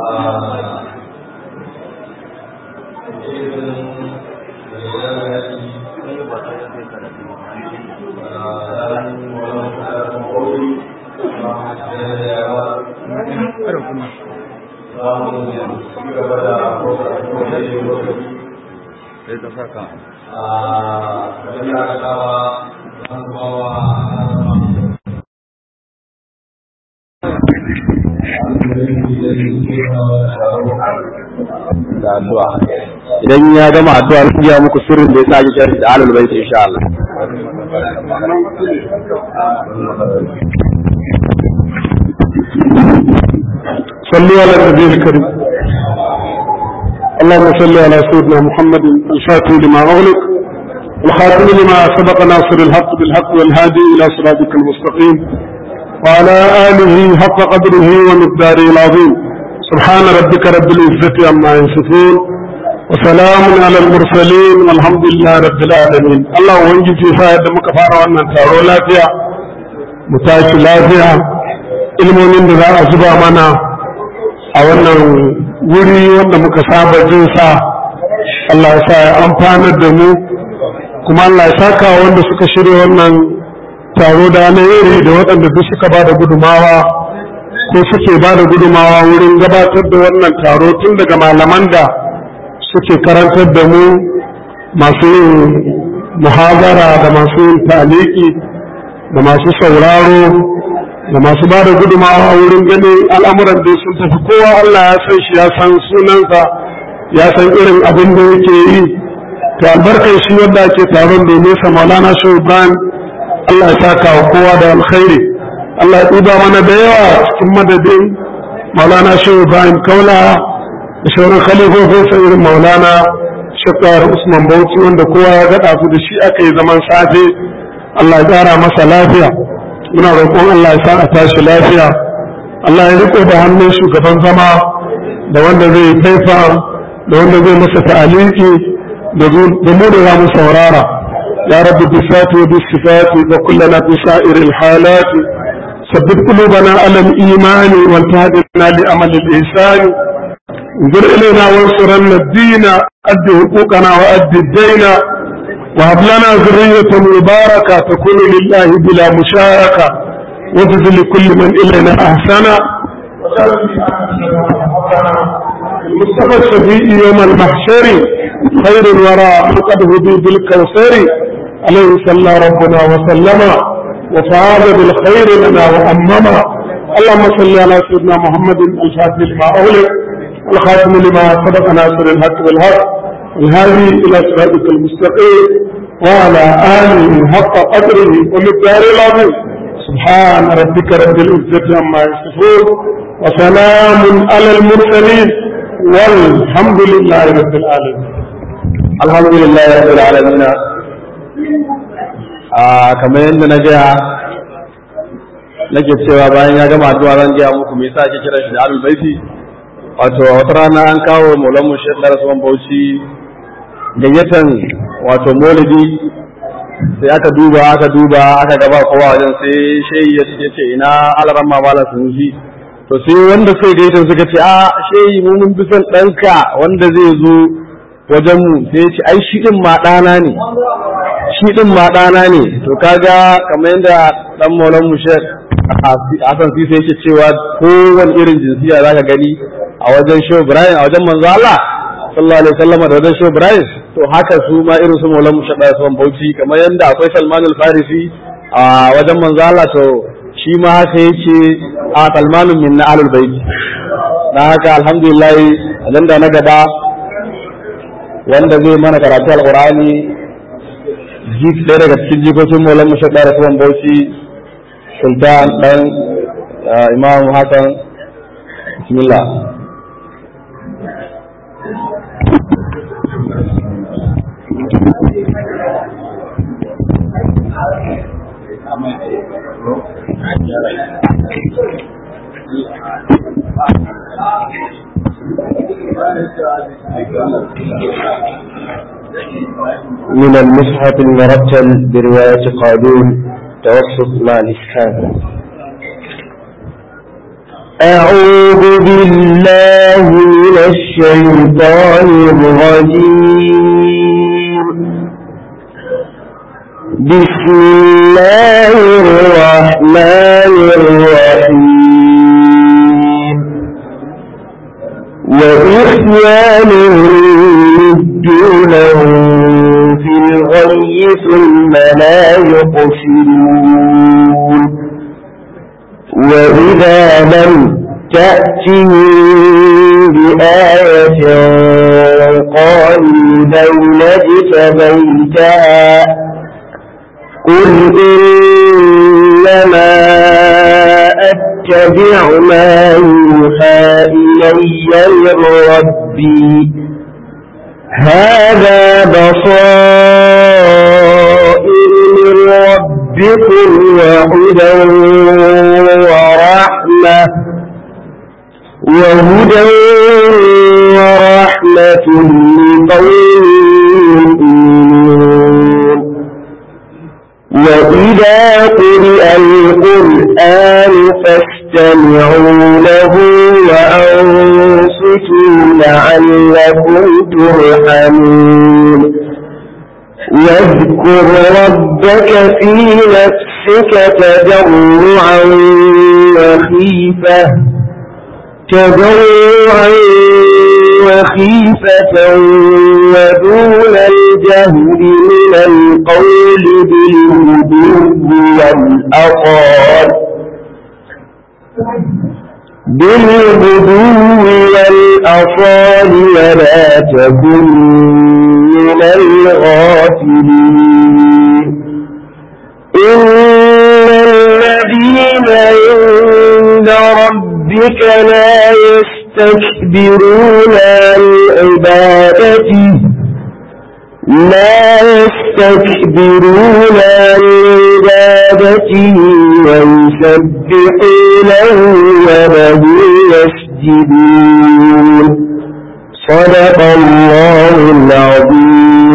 sai ta saka da addu'a idan ya gama addu'a zan ya muku sirrin da ya sa ake kira da alal bait insha Allah صلوا على النبي الكريم اللهم صل على سيدنا محمد الفاتح لما أغلق الخاتم لما سبق ناصر الحق بالحق والهادي إلى صراطك المستقيم وعلى آله حق قدره ومقداره العظيم سبحان ربك رب العزة عما يصفون وسلام على المرسلين والحمد لله رب العالمين الله وانجي في فائدة مكفارة وانا تارو لافيا متاكي لافيا ilmomin da za a zuba mana a wannan wuri wanda muka saba jin sa Allah ya sa ya amfanar da mu kuma Allah ya saka wanda suka shirya wannan taro da na iri da waɗanda duk suka ba da gudumawa ko suke ba da gudumawa wurin gabatar da wannan taro tun daga malaman da suke karantar da mu masu yin muhabara da masu yin taliki da masu sauraro da masu ba da gudumawa wurin ganin al'amuran da sun tafi kowa Allah ya san shi ya san sunansa ya san irin abin da yake yi to albarkar shi wanda ake taron domin sa maulana shehu ibrahim Allah ya saka wa kowa da alkhairi Allah ya ɗuba mana da yawa cikin madadin maulana shehu ibrahim kaula da shauran khalifofin sa irin maulana shekar usman bauchi wanda kowa ya gaɗa su da shi aka yi zaman safe Allah ya ƙara masa lafiya muna roƙon Allah ya sa a tashi lafiya Allah ya riko da hannun shugaban zama da wanda zai taifa da wanda zai masa ta'aliki da mu da za mu saurara ya rabbi bi sati wa bi sifati wa kullana fi sa'iril halati sabbit qulubana ala al-iman wa tahdina li amali al-ihsan انظر إلينا وانصرنا الدين أد حقوقنا وأد الدين وهب لنا ذرية مباركة تكون لله بلا مشاركة واجز لكل من إلينا أحسن المصطفى الشفيء يوم المحشر خير الورى فقد هدي بالكوثر عليه صلى ربنا وسلم وفاز بالخير لنا وأمما اللهم صل على سيدنا محمد الفاتح لما أغلق والخاتم لما سبق ناصر الحق بالحق والهادي إلى صراطك المستقيم وعلى آله حق قدره ومقداره العظيم سبحان ربك رب العزة عما يصفون وسلام على المرسلين والحمد لله رب العالمين الحمد لله رب العالمين a kamar yadda na gaya nake cewa bayan ya gama addu'a zan gaya muku me yasa ake kira shi da alul baiti wato wata rana an kawo maulan mu shekara rasuwan bauchi gayyatan wato maulidi sai aka duba aka duba aka gaba kowa wajen sai shehi ya ce ina alaran mamala sun ji to sai wanda suka gaita suka ce a shehi mu mun bi son ɗanka wanda zai zo wajen mu sai ya ce ai shi din ma ɗana ne shi din ma ɗana ne to kaga kamar yadda dan maulan mu shek Hassan Sisa yake cewa kowane irin jinsiya zaka gani a wajen Shehu Ibrahim a wajen manzo Allah sallallahu alaihi wasallam da wajen Shehu Ibrahim to haka su ma irin su Maulan Mushadda Usman Bauchi kamar yadda akwai Salman al-Farisi a wajen manzo Allah to shi ma haka yake a Salmanun min na Ahlul Bait dan haka alhamdulillah dan da na gaba wanda zai mana karatu alqur'ani jik ɗaya daga cikin jikokin Maulan Mushadda Usman Bauchi Sultan dan Imam Hassan Bismillah من المصحف المرتل برواية قالون توسط مع الإسكان أعوذ بالله الشيطان الرجيم بسم الله الرحمن الرحيم وإخوانهم يمدونهم في الغي ثم لا يقصرون وإذا لم تأتهم بآية قالوا لولا اجتبيتها قل إنما أتبع ما يوحى إلي من ربي هذا بصائر من ربكم وهدى ورحمة وهدى ورحمة لقوم يؤمنون وإذا قرئ القرآن فاستمعوا له وأنصتوا لعلكم ترحمون واذكر ربك في نفسك تضرعا وخيفة تضرعا وخيفة ودون الجهل من القول بالغدو والأطال بالغدو والأصال ولا تكن من الغافلين إن الذين عند ربك لا يستكبرون عن عبادته لا يستكبرون عن عبادته ويسبحونه وله يسجدون صدق الله العظيم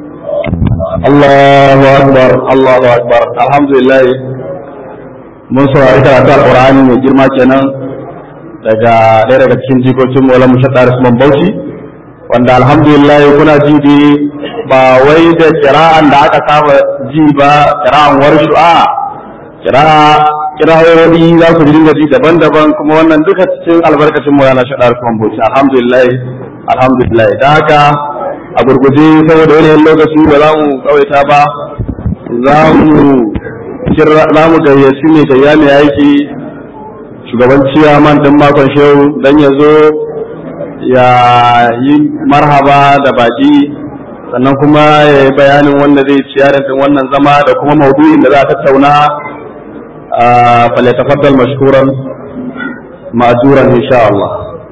الله أكبر الله أكبر الحمد لله mun saurari karatu alƙur'ani mai girma kenan daga ɗaya daga cikin jikokin mola mushaɗa Usman Bauchi wanda alhamdulillah kuna ji dai ba wai da kira'an da aka saba ji ba kira'an warshu a kira'a kira'o'i za ku dinga ji daban-daban kuma wannan duka cikin albarkacin mola na shaɗa Usman Bauchi alhamdulillah alhamdulillah da haka a gurguje saboda yanayin lokaci ba za mu kawaita ba za mu za mu gayyaci mai gayya mai aiki shugaban ciyaman ɗin makon shehu don ya zo ya yi marhaba da baki sannan kuma ya yi bayanin wanda zai ciyar din wannan zama da kuma maudu'in da za a tattauna a falatafaddal mashkuran ma'ajuran insha Allah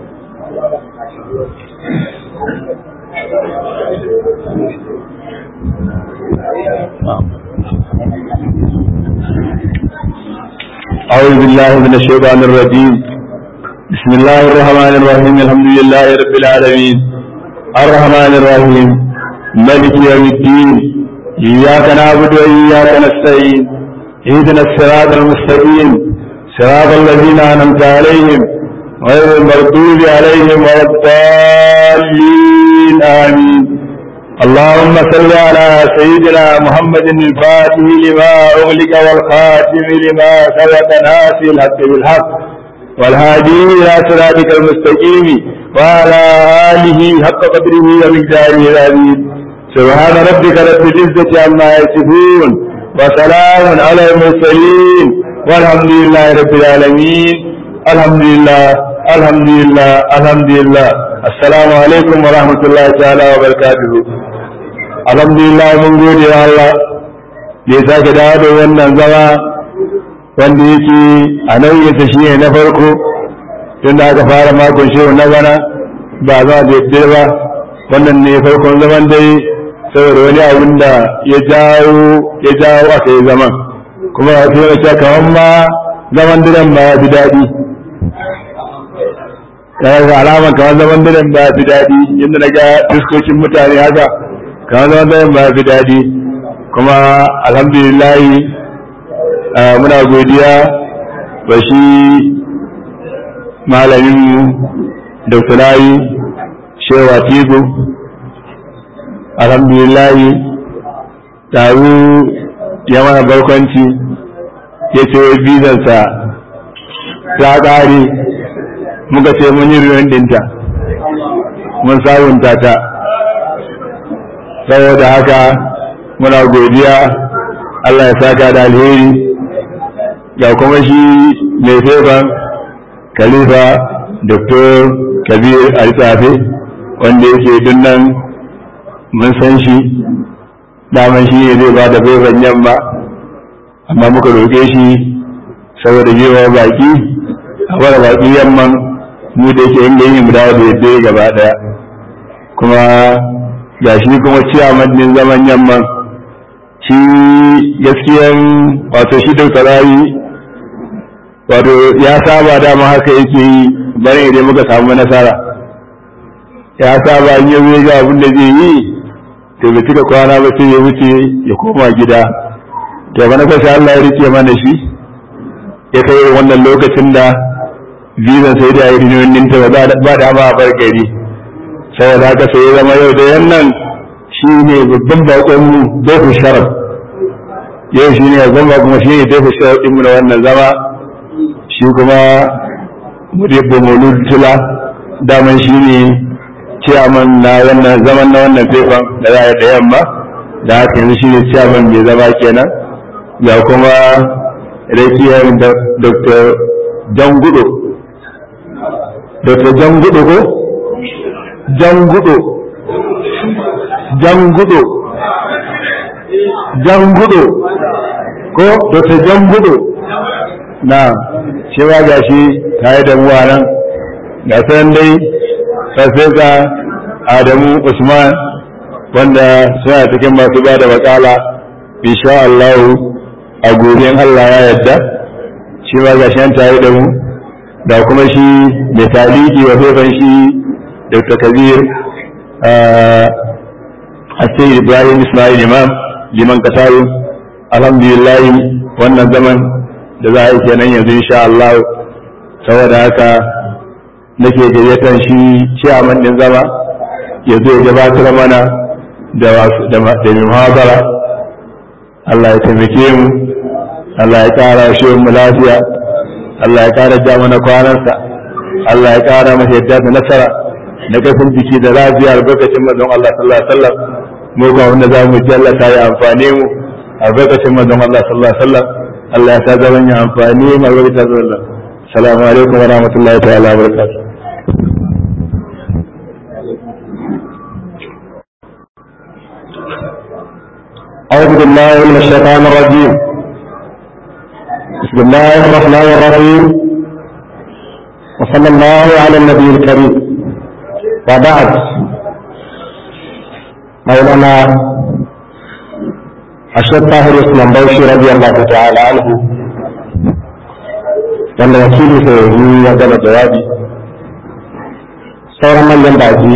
أعوذ بالله من الشيطان الرجيم بسم الله الرحمن الرحيم الحمد لله رب العالمين الرحمن الرحيم ملك يوم الدين إياك نعبد وإياك نستعين اهدنا الصراط المستقيم صراط الذين أنعمت عليهم غير المغضوب عليهم ولا الضالين آمين اللهم صل على سيدنا محمد الفاتح لما أغلق والخاتم لما سبق ناصر الحق بالحق والهادي إلى صراطك المستقيم وعلى آله حق قدره ومقداره العظيم سبحان ربك رب العزة عما يصفون وسلام على المرسلين والحمد لله رب العالمين الحمد لله الحمد لله الحمد لله السلام عليكم ورحمة الله تعالى وبركاته alhamdulillah mun gode wa Allah da ya sake dawo da wannan zama wanda yake a nauyinsa shi ne na farko tun da aka fara makon shehu na bana ba za a daidai ba wannan ne farkon zaman dai saboda wani abin da ya jawo ya jawo aka yi zaman kuma a tuna cewa kamar ma zaman dinan ba ya fi daɗi yana da alama kamar zaman dinan ba ya fi daɗi yadda na ga fuskokin mutane haka kamar zaman dinan ba ya fi daɗi kuma alhamdulillah muna godiya ba shi malamin dr layi shewa tigo alhamdulillahi taru ya mana barkwanci ya ce wai bizarsa ta ƙare muka ce mun yi ruwan dinta mun sabunta ta saboda haka muna godiya Allah ya saka da alheri ga kuma shi mai fefan khalifa dr kabir altafe wanda yake dunnan mun san shi daman shi ne zai ba da fefan yamma amma muka roƙe shi saboda jewa baki a wara baki yamman mu da yake inda yin mu dawo da yadda gaba daya kuma ga shi kuma ciyaman din zaman yamman shi gaskiyan wato shi da sarari wato ya saba dama haka yake yi bari idan muka samu nasara ya saba in yau ga abin da zai yi to bai cika kwana ba sai ya wuce ya koma gida to bana sai Allah ya rike mana shi ya kai wannan lokacin da visa sai da yi ninta ba ba da ma bar gari saboda haka sai ya zama yau da yannan shi ne babban bakon mu dafa sharaf yau shi ne babban bakon kuma shi ne dafa sharaf din mu na wannan zama shi kuma mudibbo maulud tula daman shi ne ciyaman na wannan zaman na wannan fefan da za a da yamma da haka yanzu shi ne ciyaman mai zama kenan ga kuma rakiyar dr jangudo dr jangudo ko jangudo jangudo jangudo ko dr jangudo na cewa ga shi tare da muwa nan ga sanan dai farfesa adamu usman wanda suna cikin masu ba da matsala insha Allah a goben Allah ya yarda shi ma ga shi tare da mu da kuma shi mai taliki wa fefan shi dr kabir hassan ibrahim ismail imam liman kasaru alhamdulillah wannan zaman da za a yi kenan yanzu insha Allah saboda haka nake gayyatar shi ciyaman din zama ya zo ya gabatar mana da da muhabara Allah ya taimake mu Allah ya kara shi mu lafiya Allah ya kara ja mana kwanansa Allah ya kara masa yadda da nasara na kasan jiki da lafiya albarkacin manzon Allah sallallahu alaihi wasallam mu ga wanda za mu jallata ya amfane mu albarkacin manzon Allah sallallahu alaihi wasallam Allah ya sa zaman ya amfani mu albarkacin Allah assalamu alaikum wa rahmatullahi ta'ala wa barakatuh أعوذ بالله من الشيطان الرجيم بسم الله الرحمن الرحيم وصلى الله على النبي الكريم وبعد مولانا الشيخ طاهر اسلام بوشي رضي الله تعالى عنه wanda wakili sai yi ya gama jawabi sauran manyan baki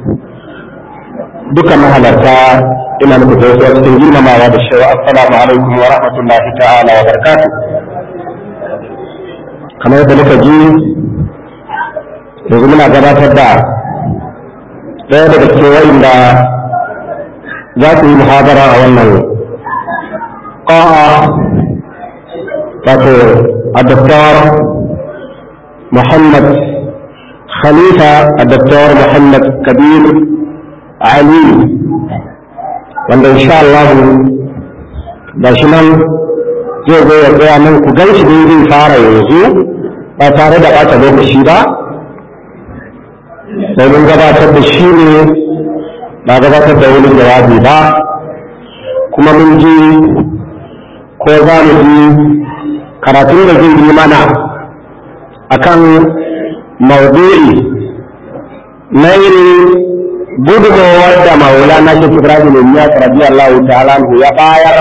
duka mahalarta ina muku gaisuwa cikin girmamawa da cewa assalamu alaikum wa rahmatullahi ta'ala wa barakatuh kamar yadda muka ji yanzu muna gabatar da ɗaya daga cikin wa'inda za su yi muhabara a wannan ƙa'a wato الدكتور محمد خليفة الدكتور محمد كبير علي wanda insha Allah da shi nan zai zo ya tsaya nan ku gan shi zai fara yanzu ba tare da ɓata lokaci ba domin gabatar da shi ne ba gabatar da wani jawabi ba kuma mun ji ko za mu ji karatun da zai yi mana akan maudu'i na irin gudunmawar da maulana shi ibrahim ya rabi Allah ta'ala ya bayar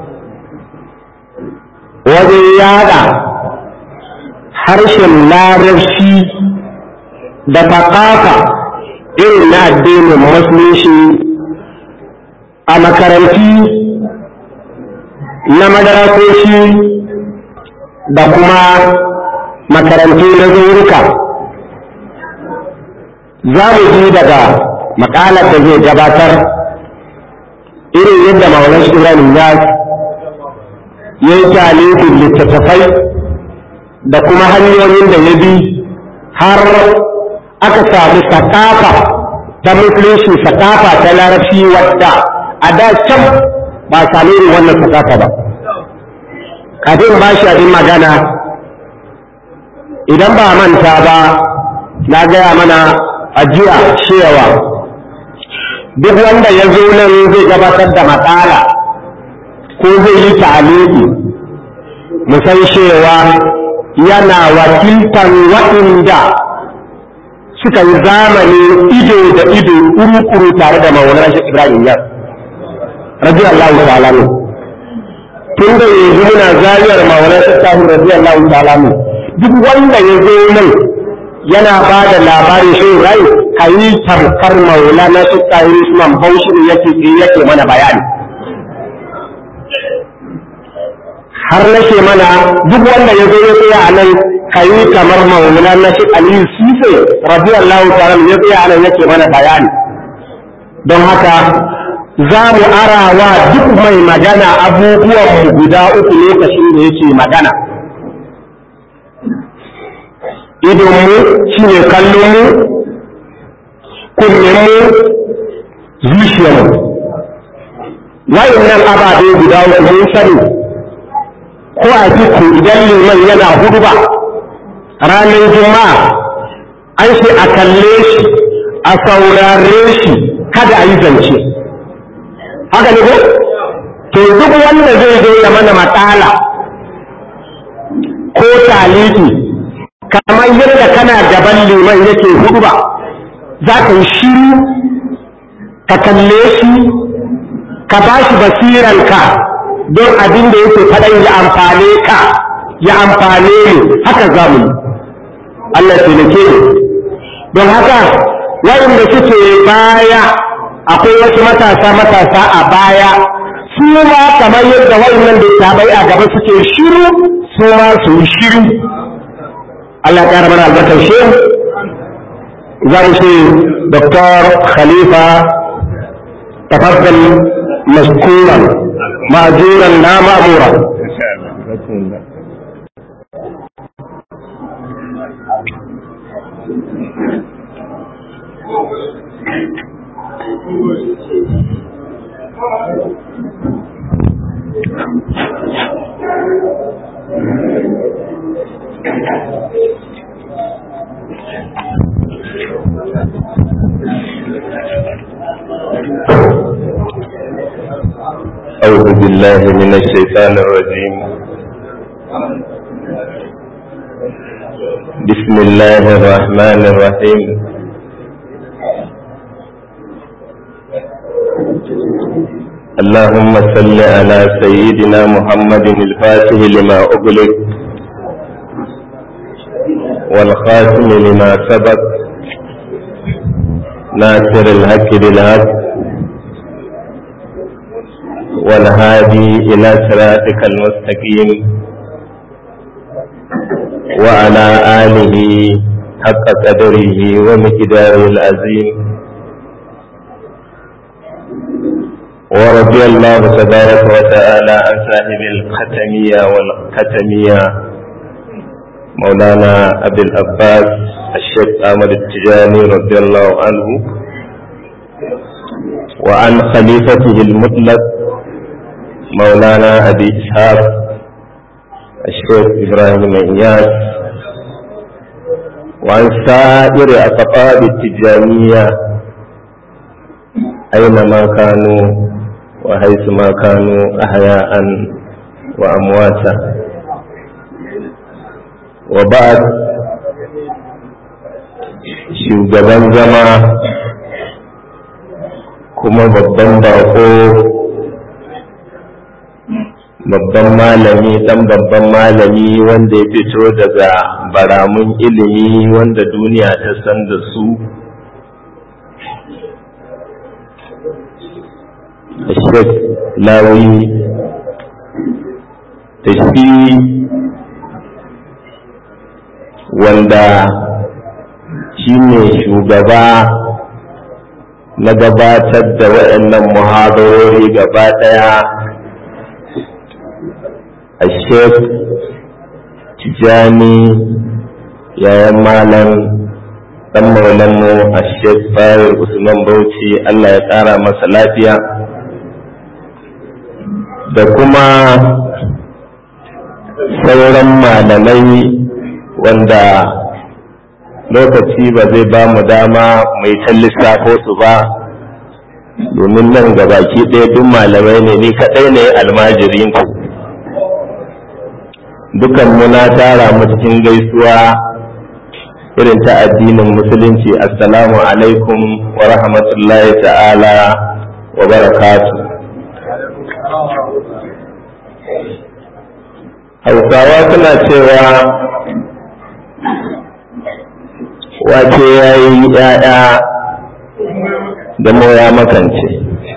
wajen yada harshen larabci da faƙafa irin na addinin musulunci a makaranti na madarasoshi da kuma makarantu na zurika za mu ji daga makalar da zai gabatar irin yadda maulan shirin ya yi talibin littattafai da kuma hanyoyin da ya bi har aka samu sakafa ta musulunci sakafa ta larabci wadda a da can ba sami irin wannan sakafa ba kafin ba shi abin magana idan ba manta ba na gaya mana ajiya cewa duk wanda ya zo nan zai gabatar da matsala ko zai yi ta'aliki musan cewa yana wakiltan waɗanda suka yi zamani ido da ido kuru-kuru tare da maulana shi ibrahim yar radiyallahu ta'ala ne tun da yanzu muna zariyar maulana shi tahir radiyallahu ta'ala ne duk wanda ya zo nan yana ba da labarin shi rai ka yi tamkar maulana shi tahir usman bauchi ne yake yake mana bayani har nake mana duk wanda ya zo ya tsaya a nan ka yi kamar maulana na shi aliyu sise radiyallahu ta'ala ya tsaya a nan yake mana bayani don haka za mu arawa duk mai magana abubuwan mu guda uku lokacin da yake magana idonmu shi ne kallonmu kunninmu zuciyarmu wayannan ababe guda uku mun sani ko a fiku idan liman yana hudu ba ranar juma'a an ce a kalle shi a saurare shi kada a yi zance haka ne ko to duk wanda zai zo ya mana matsala ko taliki kamar yadda kana gaban liman yake hudu ba za ka yi shiru ka kalle shi ka ba shi basiranka don abin da yake faɗan ya amfane ka ya amfane mu haka za mu yi Allah taimake mu don haka waɗanda suke baya akwai wasu matasa matasa a baya su ma kamar yadda waɗannan da tabai a gaba suke shiru su ma su yi shiru Allah ƙara mana albarkar shi za mu ce Dr. Khalifa tafaddal mashkuran مأجورا لا مأمورا أعوذ بالله من الشيطان الرجيم بسم الله الرحمن الرحيم اللهم صل على سيدنا محمد الفاتح لما أغلق والخاتم لما سبق ناصر الحق بالحق والهادي إلى صراطك المستقيم وعلى آله حق قدره ومقداره العظيم ورضي الله تبارك وتعالى عن صاحب الختمية والختمية مولانا أبي العباس الشيخ أحمد التجاني رضي الله عنه وعن خليفته المطلق مولانا أبي إسحاق الشيخ إبراهيم إياس وعن سائر أقطاب التجانية أينما كانوا وحيثما كانوا أحياء وأمواتا وبعد shugaban zama kuma babban bako babban malami dan babban malami wanda ya fito daga baramun ilimi wanda duniya ta san da su Sheikh Lawi da shi wanda shine shugaba na gabatar da waɗannan muhadarori gaba ɗaya a sheikh tijani yayan malam ɗan maulanmu a sheikh fayar usman bauchi allah ya ƙara masa lafiya da kuma sauran malamai wanda lokaci ba zai ba mu dama mai ta lissafo su ba domin nan baki ɗaya duk malamai ne ni kaɗai ne almajirinku dukan muna tara mu cikin gaisuwa irin ta addinin musulunci assalamu alaikum wa rahmatullahi ta'ala wa barakatu hausawa suna cewa wace ya yi ‘ya'ya da moya makance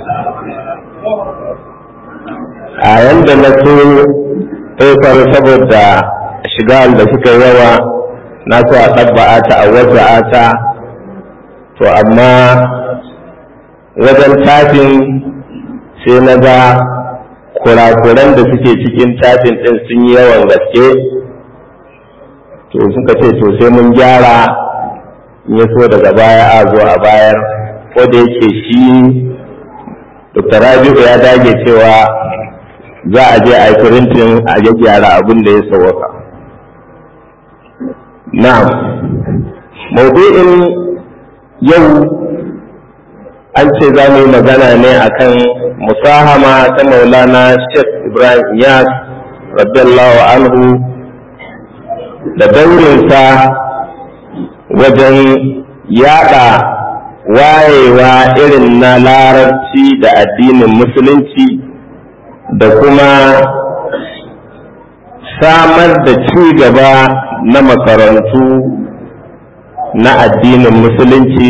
a yanda na so ɗaukar saboda shiga da suka yawa na so a ɗabba'a ta a wata ta to amma wajen tafin sai na ga kurakuran da suke cikin tafin ɗin sun yi yawan gaske to suka ce to sai mun gyara in ya so daga baya a zo a bayar ko da yake shi dr rabi'u ya dage cewa za a je a yi firintin a gyara abin da ya sauwaka na'am maudu'in yau an ce za mu yi magana ne akan musahama ta maulana sheikh ibrahim yas radiyallahu anhu da daurinsa wajen yada wayewa irin na larabci da addinin musulunci da kuma samar da ci gaba na makarantu na addinin musulunci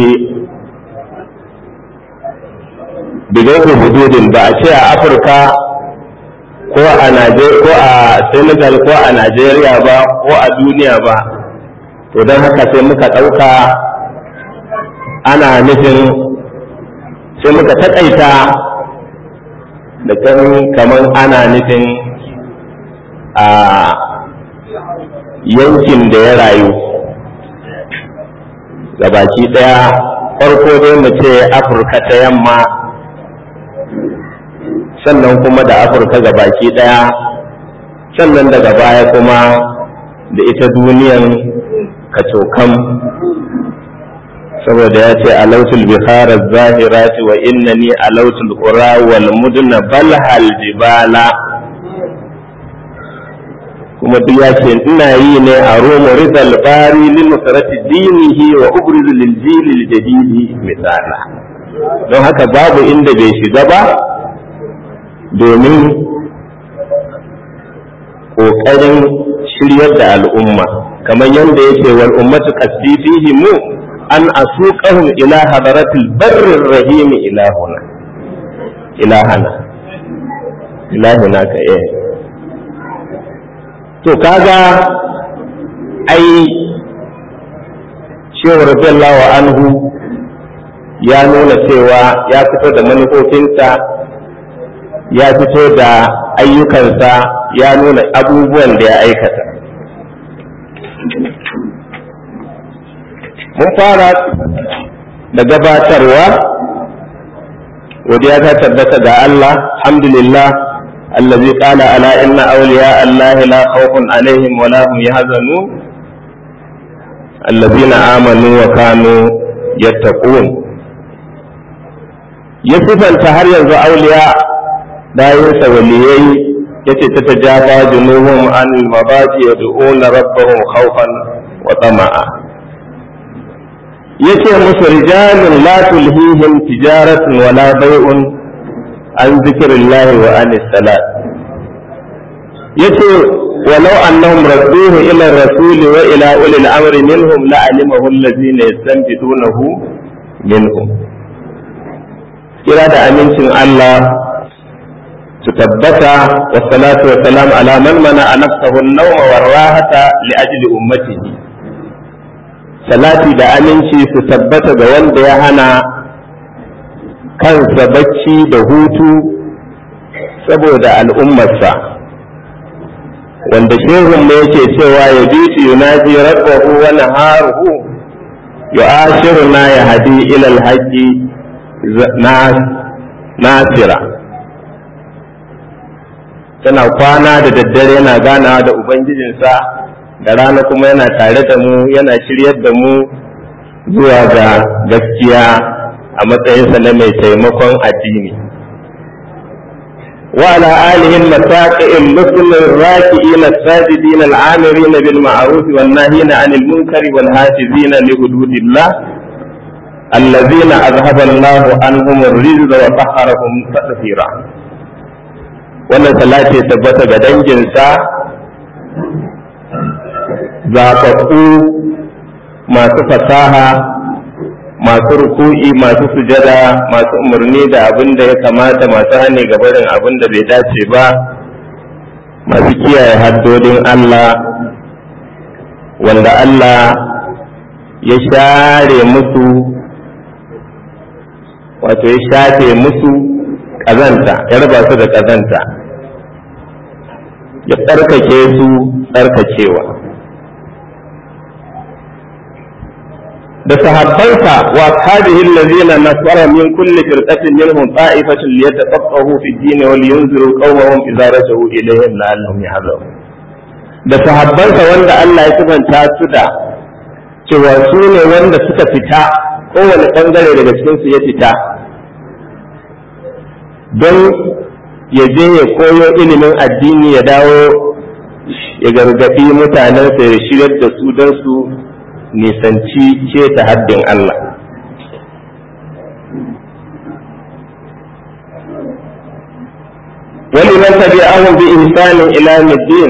bigairu hududin ba a ce a afirka ko a ko a senegal ko a najeriya ba ko a duniya ba to don haka sai muka ɗauka ana nufin sai muka taƙaita da kan kamar ana nufin a yankin da ya rayu gabaki ɗaya farko dai mu ce afirka ta yamma sannan kuma da afirka gabaki ɗaya sannan daga baya kuma da ita duniyan kacokan saboda ya ce alautul bihar zahirati wa innani alautul qura wal mudna bal hal jibala kuma duk ya ce ina yi ne a romo rizal bari lil nusrati dinihi wa ubrizu lil jili al jadidi misala don haka babu inda bai shiga ba domin ƙoƙarin shiryar da al'umma kamar yadda yake wal ummatu qasdi fihi mu an asuqahum ila hadaratil barrir rahim ilahuna ilahana ilahuna ka eh to kaga ai shehu radiyallahu anhu ya nuna cewa ya fito da manufofinsa ya fito da ayyukansa ya nuna abubuwan da ya aikata mun fara da gabatarwa godiya ta tabbata ga Allah alhamdulillah allazi qala ala inna awliya allahi la khawfun alaihim wa la hum yahzanun allazina amanu wa kanu yattaqun ya sifanta har yanzu auliya bayansa waliyai yace ta tajafa junuhum an mabaji yad'una rabbahum khawfan wa tama'a yace musu rijalun la tulhihim tijaratun wala bai'un an zikrillahi wa anis salat yace ولو أنهم ردوه إلى الرسول وإلى أولي الأمر منهم لعلمه الذين يستنبطونه منهم kira da amincin Allah su tabbata wa salatu wa salam ala man mana a nafsahu an-nawma war rahata li ajli ummatihi salati da aminci su tabbata ga wanda ya hana kansa bacci da hutu saboda al'ummarsa wanda shehun ne yake cewa ya bitu yunaji rabbahu wa naharuhu yu'ashiruna ya hadi ila alhaji nasira tana kwana da daddare yana ganawa da ubangijinsa da rana kuma yana tare da mu yana shiryar da mu zuwa ga gaskiya a matsayinsa na mai taimakon addini وعلى آله المساقئ المسلم الراكئين الساجدين العامرين بالمعروف والناهين عن المنكر والحافظين لحدود الله الذين أذهب الله عنهم الرزق وطهرهم تطهيرا wannan salati tabbata ga danginsa zafafu masu fasaha masu ruku'i masu sujada masu umarni da abin da ya kamata masu hane ga barin abin da bai dace ba masu kiyaye haddodin Allah wanda Allah ya share musu wato ya shafe musu ƙazanta ya raba su da ƙazanta ya tsarkake su tsarkakewa da sahabbansa wa ashabihi allazina nasara min kulli firqatin minhum ta'ifatun liyatafaqahu fi ad-din wa liyunziru qawmahum idza raja'u ilayhim la'allahum yahdharun da sahabbansa wanda Allah ya sabanta su da cewa su ne wanda suka fita kowane bangare daga cikin su ya fita don ya je ya koyo ilimin addini ya dawo ya gargaɗi mutanensa ya shirar da su don su nisanci ta haddin Allah. ولمن تبعهم بإحسان إلى الدين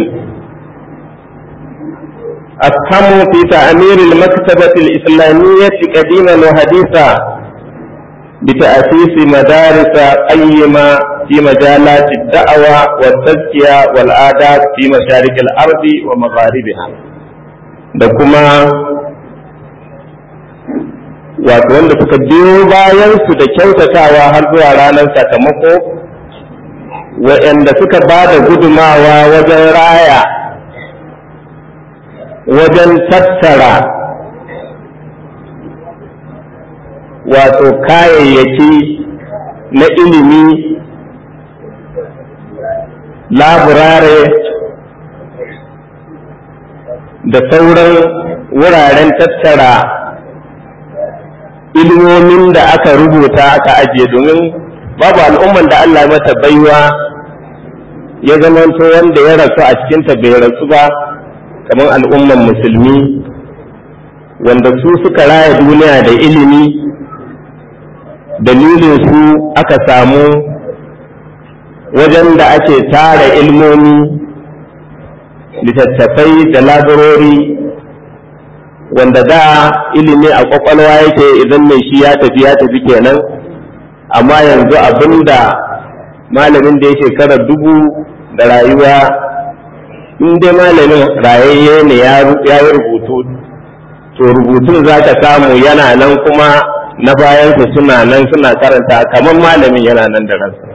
أفهموا في تعمير المكتبة الإسلامية قديما وحديثا بتأسيس مدارس قيمة في مجالات الدعوة والتزكية والآداب في مشارق الأرض ومغاربها da kuma wato wanda suka biyo bayansu da kyautatawa har zuwa ranar sakamako waɗanda suka ba da gudumawa wajen raya wajen tattara wato kayayyaki na ilimi laburare da sauran wuraren tattara ilmomin da aka rubuta aka ajiye domin babu al'umman da Allah mata baiwa ya zamanto wanda ya rasu a cikinta bai rasu ba kamar al'umman musulmi wanda su suka raya duniya da ilimi dalilin su aka samu wajen da ake tara ilmomi littattafai da labarori wanda da ilimi a kwakwalwa yake idan mai shi ya tafi ya tafi kenan amma yanzu abinda malamin da ya shekara dubu da rayuwa in dai malamin rayayye ne ya yi rubutu to rubutun za ka samu yana nan kuma na bayansa suna nan suna karanta kamar malamin yana nan da ransa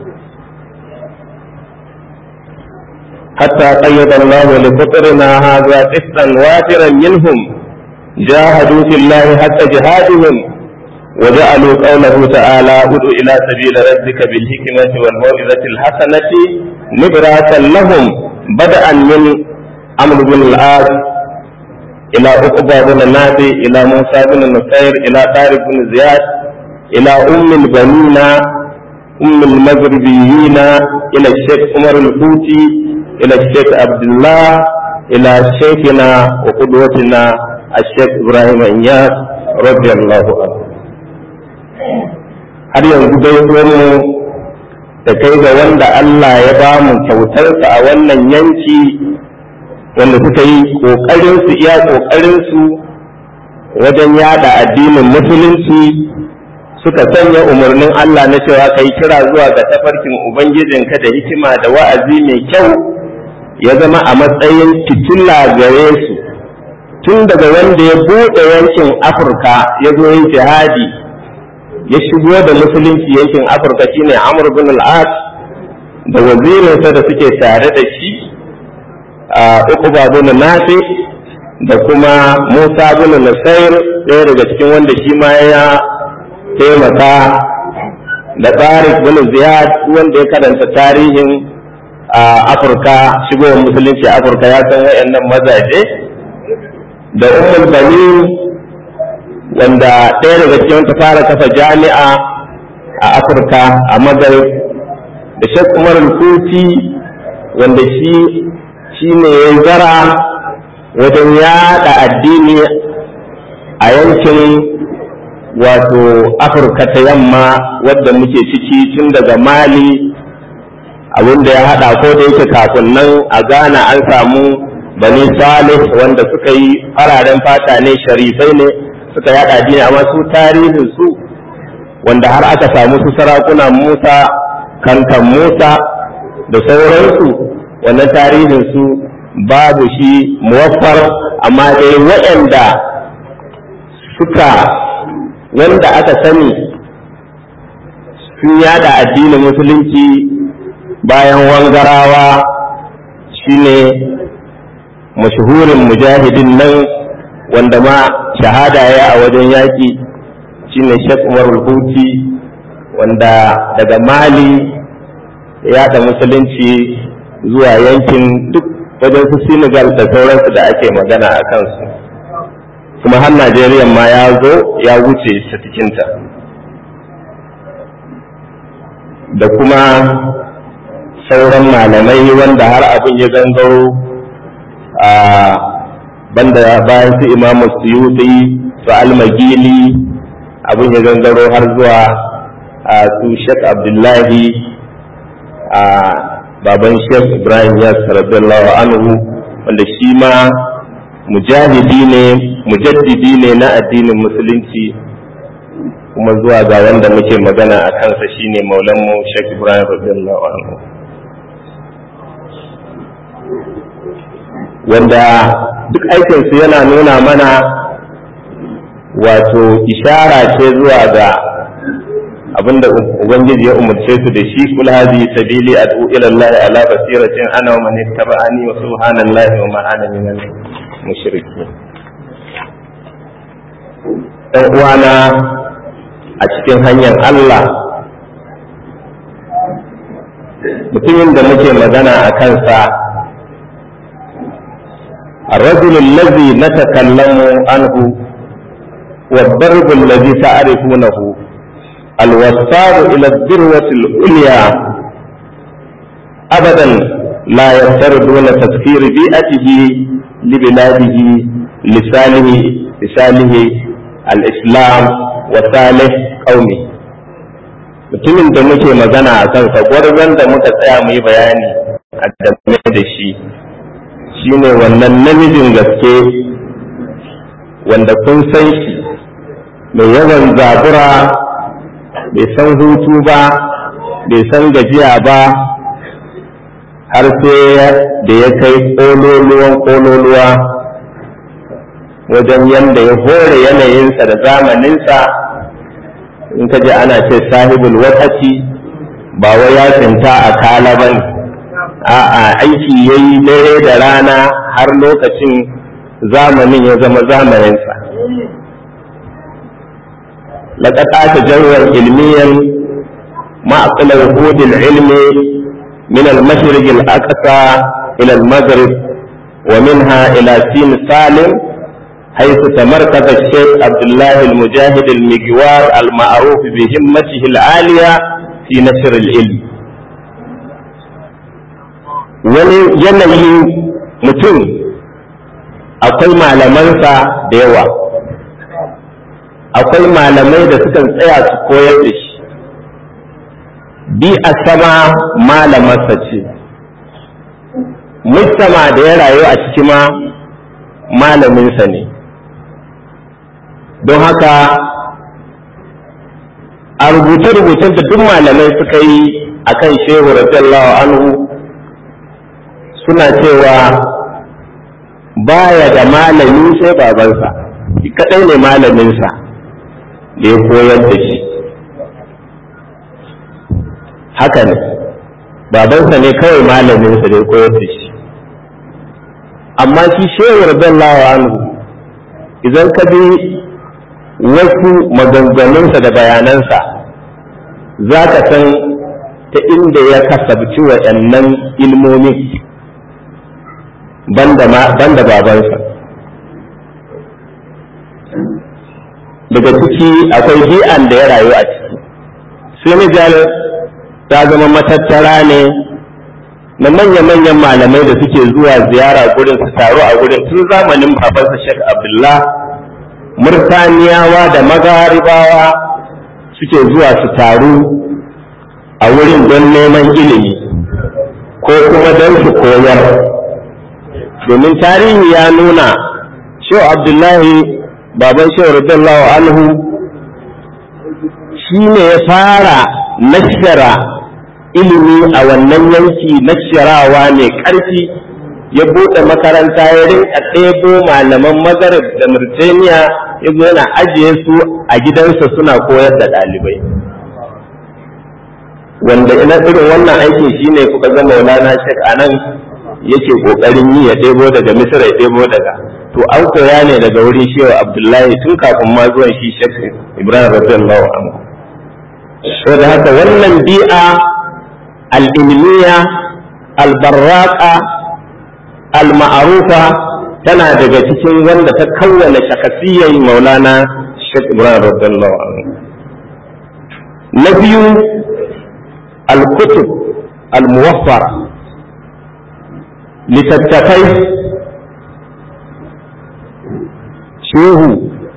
حتى قيد الله لفطرنا هذا قسطا وافرا منهم جاهدوا في الله حتى جهادهم وجعلوا قوله تعالى ادع الى سبيل ربك بالحكمة والموعظة الحسنة نبراسا لهم بدءا من عمرو بن العاص إلى عقبة بن نافع إلى موسى بن نصير إلى طارق بن زياد إلى أم البنين أم المغربيين إلى الشيخ عمر الفوتي إلى الشيخ عبد الله إلى شيخنا وقدوتنا الشيخ إبراهيم إياس رضي الله عنه har yanzu dai mu da kai ga wanda Allah ya ba mu kyautarsa a wannan yanki wanda suka yi ƙoƙarinsu iya ƙoƙarinsu wajen yada addinin musulunci suka sanya umarnin Allah na cewa kai kira zuwa ga tafarkin Ubangijinka da hikima da wa'azi mai kyau ya zama a matsayin fitila gare su tun daga wanda ya buɗe yankin afirka ya zo yin jihadi ya shigo da musulunci yankin afirka shine amr bin al-as da wazirinsa da suke tare da shi a uquba bin nafi da kuma musa bin nusair ɗaya daga cikin wanda shi ma ya taimaka da tsarik bin ziyad wanda ya karanta tarihin afirka shigowar musulunci afirka ya san wayannan mazaje da ummul banin wanda ɗaya daga cikin ta fara kafa jami'a a afirka a magarib da shek umar kuti wanda shi shi ne ya zara wajen yada addini a yankin wato afirka ta yamma wadda muke ciki tun daga mali abinda ya hada ko da yake kafin nan a ghana an samu bani salih wanda suka yi fararen fata ne sharifai ne suka yada addini amma su tarihin su wanda har aka samu su sarakuna musa kankan musa da sauransu wannan tarihin su babu shi muwaffar amma dai waɗanda suka wanda aka sani sun yada addinin musulunci bayan wangarawa shine mashahurin mujahidin nan wanda ma shahada ya a wajen yaƙi shine Sheikh Umar Huti wanda daga Mali ya yada musulunci zuwa yankin duk wajen su Senegal da sauransu da ake magana a kansu kuma har Najeriya ma ya zo ya wuce ta cikinta da kuma sauran malamai wanda har abin ya gangaro a banda bayan su imamu suyuti su almagili abin ya gangaro har zuwa a su shek abdullahi a baban shek ibrahim ya radiyallahu anhu wanda shi ma mujahidi ne mujaddidi ne na addinin musulunci kuma zuwa ga wanda muke magana a kansa shine maulanmu shek ibrahim radiyallahu anhu wanda duk aikinsu yana nuna mana wato ishara ce zuwa ga abinda ubangiji ya umarce su da shi kul hadhihi sabili ad'u ila Allah ala basiratin ana wa man ittaba'ani wa subhanallahi wa ma ana minal mushrikeen dan uwana a cikin hanyar Allah mutumin da muke magana a kansa الرجل الذي نتكلم عنه والضرب الذي تعرفونه الوصال إلى الذروة العليا أبدا لا يفتر دون تذكير بيئته لبلاده لسانه لسانه الإسلام وصالح قومه mutumin da muke magana a kansa gwarzon da muka tsaya mu yi bayani a game da shi shine wannan namijin gaske wanda kun san shi mai yawan zabura bai san hutu ba bai san gajiya ba har sai da ya kai ƙololuwan ƙololuwa wajen yadda ya hore yanayinsa da zamaninsa in ka ji ana ce sahibul wakati ba wai ya tsinta a kala ba ne a'a aiki ya yi dare da rana har lokacin zamanin ya zama zamaninsa لقد تجرى علميا معقل وجود العلم من المشرق الأقصى إلى المغرب ومنها إلى سين سالم حيث تمركز الشيخ عبد الله المجاهد المجوار المعروف بهمته العالية في نشر العلم wani yanayin mutum akwai malamansa da yawa akwai malamai da sukan tsaya su koyar da shi bi a sama malamarsa ce mujtama da ya rayu a ciki ma malaminsa ne don haka a rubuce-rubucen da duk malamai suka yi a kan shehu radiyallahu anhu suna cewa baya da malami sai babansa shi kadai ne malaminsa da ya koyar da shi haka ne babansa ne kawai malaminsa da ya koyar da shi amma shi shehu radiyallahu anhu idan ka bi wasu maganganunsa da bayanansa za ka san ta inda ya kasabci waɗannan ilmomin banda babansa daga ciki akwai bi'an da ya rayu a ciki senegal ta zama matattara ne na manya-manyan malamai da suke zuwa ziyara gurin su taru a gurin tun zamanin babansa Sheikh Abdullah Murtaniyawa da magaribawa suke zuwa su taru a wurin don neman ilimi ko kuma don su koyar domin tarihi ya nuna Sheikh Abdullahi baban Sheikh radiyallahu anhu shi ne ya fara nashara ilimi a wannan yanki na shirawa mai ƙarfi ya buɗe makaranta ya rinka ɗebo malaman magarib da murtaniya ya zo yana ajiye su a gidansa suna koyar da ɗalibai wanda ina irin wannan aikin shine kuka ga maulana shek a nan yake ƙoƙarin yi ya ɗebo daga misir ya ɗebo daga to an koya ne daga wurin shewa abdullahi tun kafin ma zuwan shi shek ibrahim radiyallahu anhu saboda haka wannan bi'a al'ilmiya albarraƙa al-ma'arufa tana daga cikin wanda ta kawwana shakasiyyar maulana Sheikh Ibrahim radiyallahu anhu na biyu al-kutub al-muwaffara littattafai shehu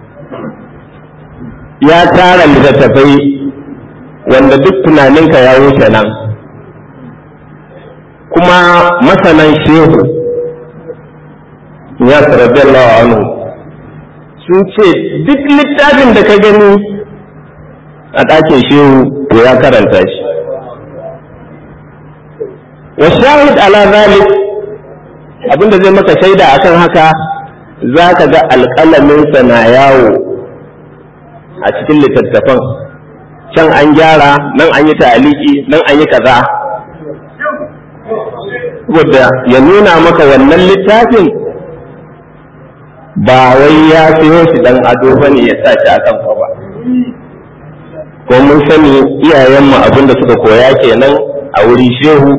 ya tara littattafai wanda duk tunaninka ya wuce nan kuma masanan shehu ya radiyallahu anhu sun ce duk littafin da ka gani a ɗakin shehu to ya karanta shi wa shahid ala zalik abinda zai maka shaida akan haka za ka ga alƙalaminsa na yawo a cikin littattafan can an gyara nan an yi ta'aliki nan an yi kaza saboda ya nuna maka wannan littafin ba wai ya siyo shi dan ado bane ya sa shi akan ba ko mun sani iyayenmu abinda suka koya kenan a wuri shehu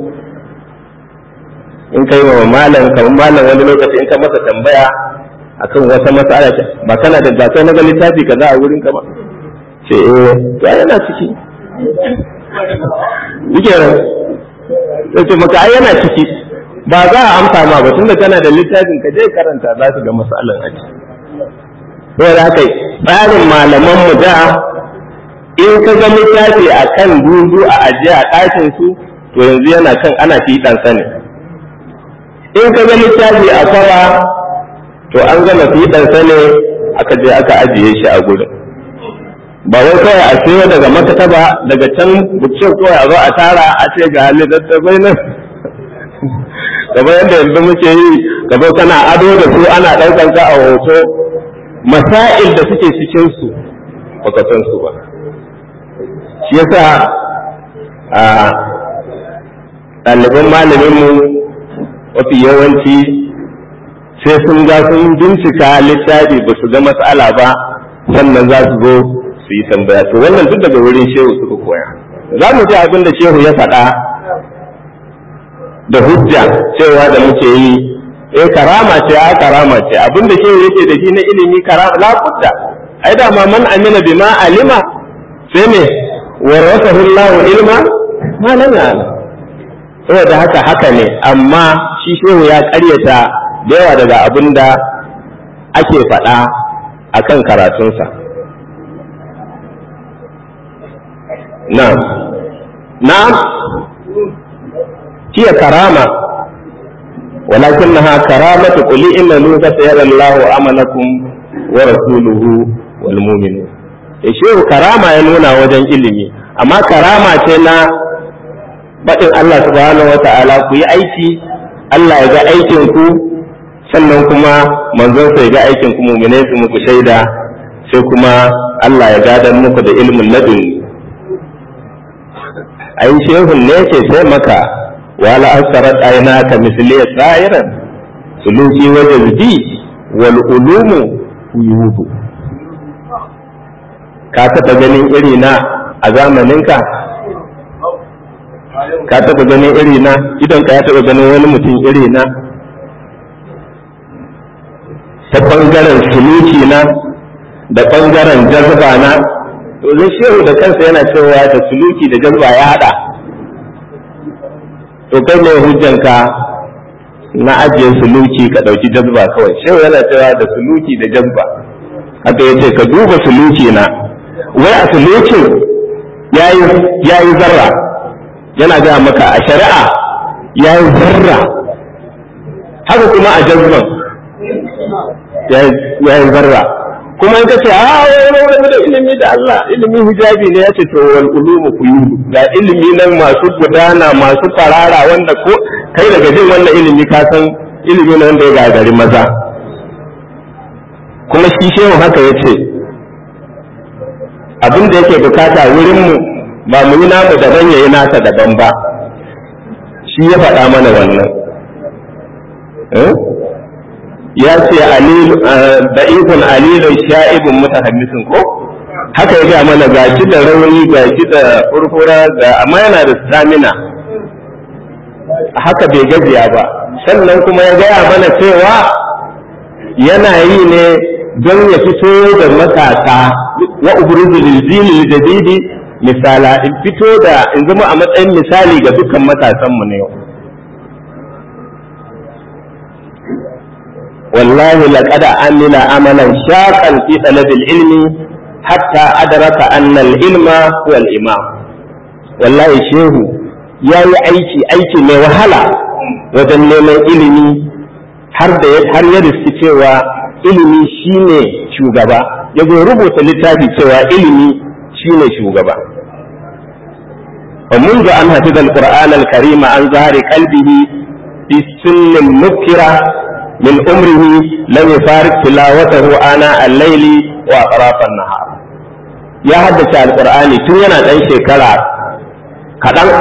in kai wa malam kamar malam wani lokaci in ka masa tambaya akan wata matsala ba kana da gasa na ga littafi kaza a wurin ka ba ce eh ya yana ciki yake sai ce maka ai yana ciki ba za a amsa ma ba tunda kana da littafin ka je karanta za su ga masalan a ciki saboda haka tsarin malaman mu da in ka ga littafi a kan dudu a ajiye a ɗakin su to yanzu yana kan ana fiɗan sa ne in ka ga littafi a kwaba to an gama fiɗan sa ne aka je aka ajiye shi a gurin ba wai kawai a siyo daga makataba daga can bukcin kawai a zo a tara a ce ga littattafai nan kamar yadda yanzu muke yi gaba kana ado da su ana ɗaukar ka a hoto masail da suke cikin su baka san su ba shi yasa a ɗaliban malaminmu mafi yawanci sai sun ga sun bincika littafi ba su ga matsala ba sannan za su zo su yi tambaya to wannan duk daga wurin shehu suka koya za mu ji abin da shehu ya faɗa da hujja cewa da muke yi eh karama ce a karama ce abin da shehu yake da shi na ilimi karama la budda ai da ma man amina bima alima sai me warasahu Allah ilma ma lam ya'lam saboda haka haka ne amma shi shehu ya karyata da yawa daga abin da ake faɗa akan karatunsa na'am na'am hiya karama ولكنها كرامة قل إنه فسيرى الله عملكم ورسوله والمؤمنون shehu karama ya nuna wajen ilimi amma karama ce na baɗin Allah subhanahu wa ta'ala ku yi aiki Allah ya ga aikin ku sannan kuma manzon sai ga aikin ku mu'minai su muku shaida sai kuma Allah ya gadan muku da ilmin ladun ai shehun ne ce sai maka wala asarat aynaka misliya sa'iran suluki wa jazbi wal ulumu yuhu ka taɓa ganin iri na a zamaninka ka taɓa ganin iri na idan ka ya taɓa ganin wani mutum iri na ta ɓangaren suluki na da ɓangaren jazba na to zai shehu da kansa yana cewa da suluki da jazba ya haɗa to kai ne hujjanka na ajiye suluki ka ɗauki jazba kawai shehu yana cewa da suluki da jazba haka ya ce ka duba suluki na wai a sulukin ya yi zarra yana gaya maka a shari'a ya yi zarra haka kuma a jazban ya yi zarra kuma in ka ce a wani wani da ilimi da Allah ilimin hijabi ne ya ce to wal ulumu kuyulu ga ilimi nan masu gudana masu farara wanda ko kai daga jin wannan ilimi ka san ilimi ne wanda ya gagari maza kuma shi shehu haka ya ce abin da yake bukata wurinmu ba mu yi namu daban ya yi nasa daban ba shi ya faɗa mana wannan ya ce da'ifun alilun sha'ibun mutahaddisin ko haka ya gaya mana ga shi da rauni ga shi da furfura ga amma yana da stamina haka bai gajiya ba sannan kuma ya gaya mana cewa yana yi ne don ya fito da matasa wa ubruzu lil jadidi misala in fito da in zama a matsayin misali ga dukkan matasan mu ne yau wallahi laqad amila amalan shaqan fi talab ilmi hatta adraka anna al-ilma huwa al-imam wallahi shehu yayi aiki aiki mai wahala wajen neman ilimi har da har ya riski cewa ilimi shine shugaba ya zo rubuta littafi cewa ilimi shine shugaba ومنذ أن حفظ القرآن الكريم عن ظهر قلبه في سن مبكرة من عمره لم يفارق تلاوته آناء الليل وأطراف النهار يا حدث القرآن تنينا دان شكرا كدان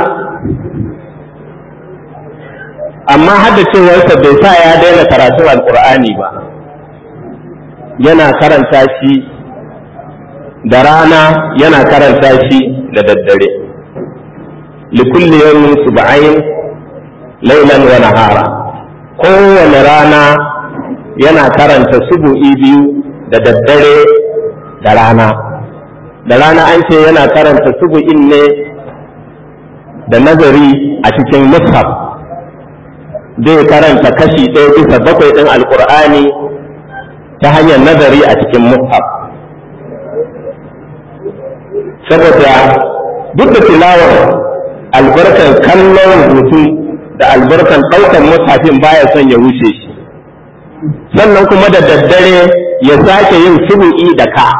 amma haddacewarsa bai sa ya daina karatun alkur'ani ba yana karanta shi da rana yana karanta shi da daddare likulli yawmin sub'ain laylan wa nahara kowane rana yana karanta subu'i biyu da daddare da rana da rana an ce yana karanta subu'in ne da nazari a cikin mushaf zai karanta kashi ɗaya bisa bakwai ɗin alkur'ani ta hanyar nazari a cikin mushaf saboda duk da tilawar albarkar kallon rubutu da albarkar ɗaukar mushafin baya son ya wuce shi sannan kuma da daddare ya sake yin subu'i da ka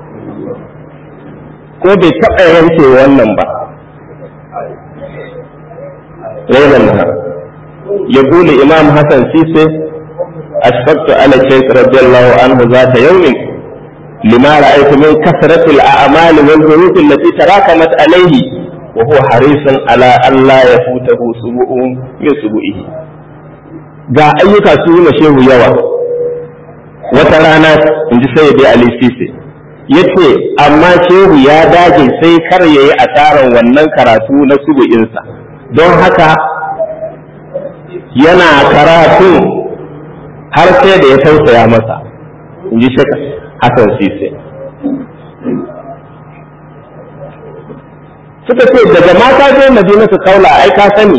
ko bai taɓa yanke wannan ba rainan يقول إمام حسن سيسي أشفقت على الشيخ رضي الله عنه ذات يوم لما رأيت من كثرة الأعمال والظروف التي تراكمت عليه وهو حريص على أن لا يفوته سبوء من سبوئه ga ayyuka su yi shehu yawa wata rana in ji sai Ali Sise ya ce amma shehu ya dage sai kar ya yi asarar wannan karatu na subu'insa don haka yana karatu har sai da ya tausaya masa in ji shaka Hassan Sise. Suka ce daga mata je Madina su kaula ai ka sani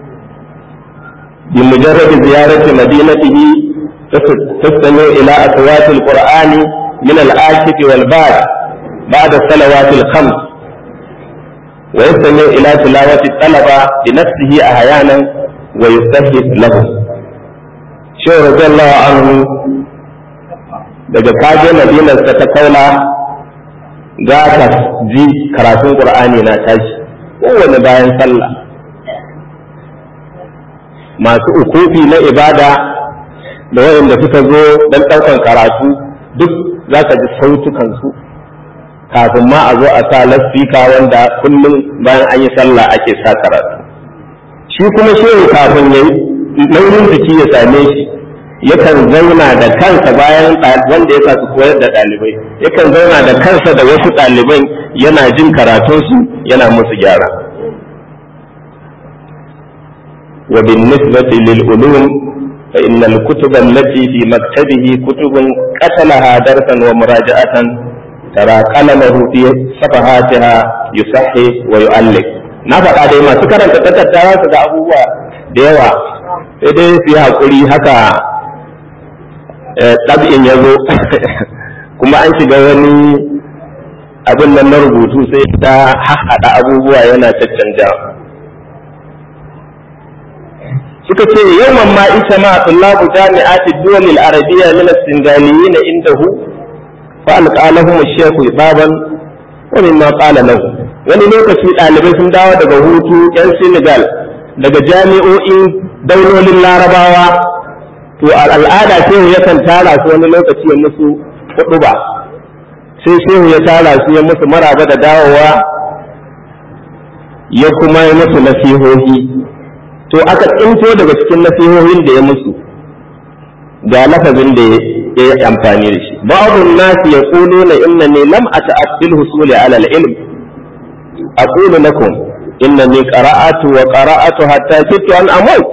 bi mujarrad ziyarati madinatihi tastami ila aswati alqur'ani min al-akif wal ba'd بعد الصلوات الخمس ويستمع إلى تلاوة الطلبة بنفسه أحيانا ويستهد له shehu radiyallahu anhu daga kaje madinarsa ta kaula za ka ji karatun qur'ani na tashi kowane bayan sallah masu ukufi na ibada da wayanda suka zo don ɗaukan karatu duk za ka ji sautukansu kafin ma a zo a sa lasfika wanda kullum bayan an yi sallah ake sa karatu shi kuma shehu kafin ya yi nauyin jiki ya same shi yakan zauna da kansa bayan wanda ya sa su koyar da ɗalibai yakan zauna da kansa da wasu ɗaliban yana jin karatunsu yana musu gyara wa bin nisbati lil ulum fa innal kutub allati fi maktabihi kutubun qatalaha darsan wa muraja'atan tara qalamahu fi safahatiha yusahhi wa yu'allif na faɗa dai masu karanta takarda su ga abubuwa da yawa sai dai su yi haƙuri haka ɗab'in ya zo kuma an shiga wani abin nan na rubutu sai ta haɗa abubuwa yana caccanja suka ce yawan ma ita ma tullabu jami'ati duwal arabiyya min as-singaliyin indahu fa alqalahum ash-shaykh baban wa mimma qala lahu wani lokaci ɗalibai sun dawo daga hutu yan Senegal daga jami'o'in daulolin larabawa to al'ada shehu yakan tara su wani lokaci ya musu hudu ba sai shehu ya tara su ya musu maraba da dawowa ya kuma yi musu nasihohi to aka tsinto daga cikin nasihohin da ya musu ga lafazin da ya yi amfani da shi ba'dun nasi yaquluna innani lam ata'addil husuli ala al-ilm aqulu lakum innani qara'atu wa qara'atu hatta kittu an amut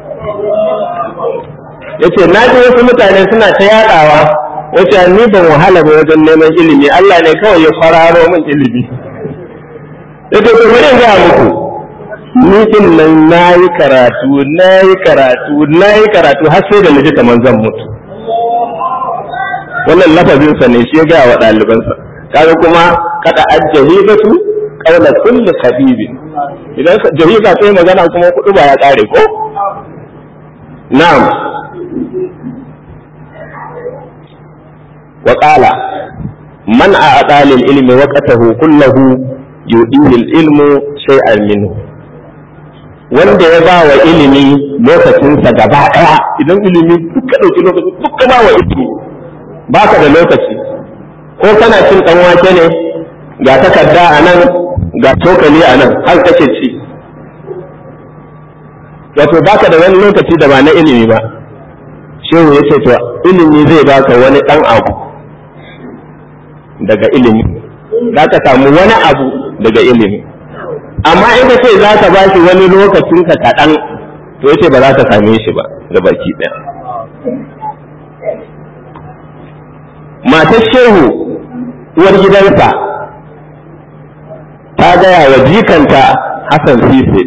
yace na ji wasu mutane suna ta yadawa wace ni ban wahala ba wajen neman ilimi Allah ne kawai ya kwararo min ilimi yace to bari ga muku ni din nan nayi karatu nayi karatu nayi karatu har sai da naji kaman zan mutu wannan lafazin sa ne shi ya ga wa ɗalibansa kaga kuma kada ajjahibatu qawla kulli khabibin idan jahiba sai magana kuma kudu ba ya kare ko na'am وقال من أعطى للعلم وقته كله يؤديه العلم شيئا منه wanda ya ba wa ilimi lokacinsa gaba ɗaya idan ilimi duka ɗauki lokaci duka ba wa ilimi ba ka da lokaci ko kana cin ɗan wake ne ga takarda a nan ga cokali a nan har kake ci wato ba ka da wani lokaci da ba na ilimi ba shehu ya ce to ilimi zai baka wani ɗan abu daga ilimi za ka samu wani abu daga ilimi amma in ka ce za ka ba shi wani lokacin ka kaɗan to yace ba za ka same shi ba da baki ɗaya matar shehu uwar gidansa ta gaya wa jikanta Hassan Sise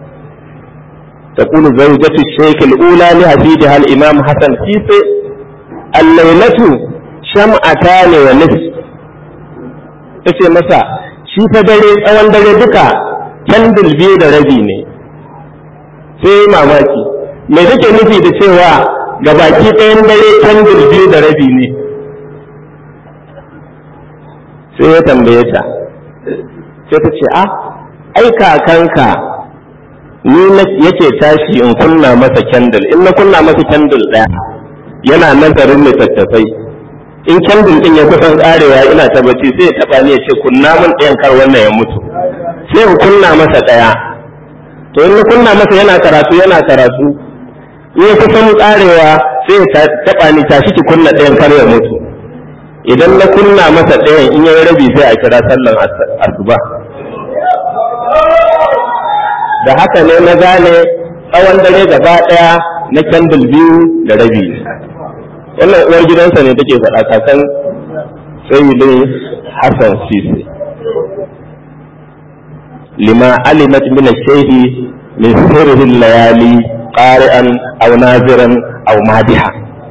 تقول زوجة الشيخ الأولى لحفيدها الإمام حسن سيسي الليلة شمعتان ونصف tace masa shi fa dare tsawon dare duka candil biyu da rabi ne sai mamaki me take nufi da cewa ga baki ɗayan dare candil biyu da rabi ne sai ya tambaye ta sai ta ce a ai kakanka ni yake tashi in kunna masa candle in na kunna masa candle ɗaya yana nazarin littattafai in candle ɗin ya kusan ƙarewa ina ta bacci sai ya taɓa ni ya ce kunna min ɗayan kar wannan ya mutu sai in kunna masa ɗaya to in na kunna masa yana karatu yana karatu in ya kusan ƙarewa sai ya taɓa ni tashi ki kunna ɗayan kar ya mutu idan na kunna masa ɗayan in ya rabi sai a kira sallan asuba da haka ne na gane tsawon dare gaba ɗaya na candle biyu da rabi wannan uwar gidansa ne take faɗa kakan sayyidin hassan sisi lima alimat min ash-shayhi min sirri layali qari'an aw naziran aw madiha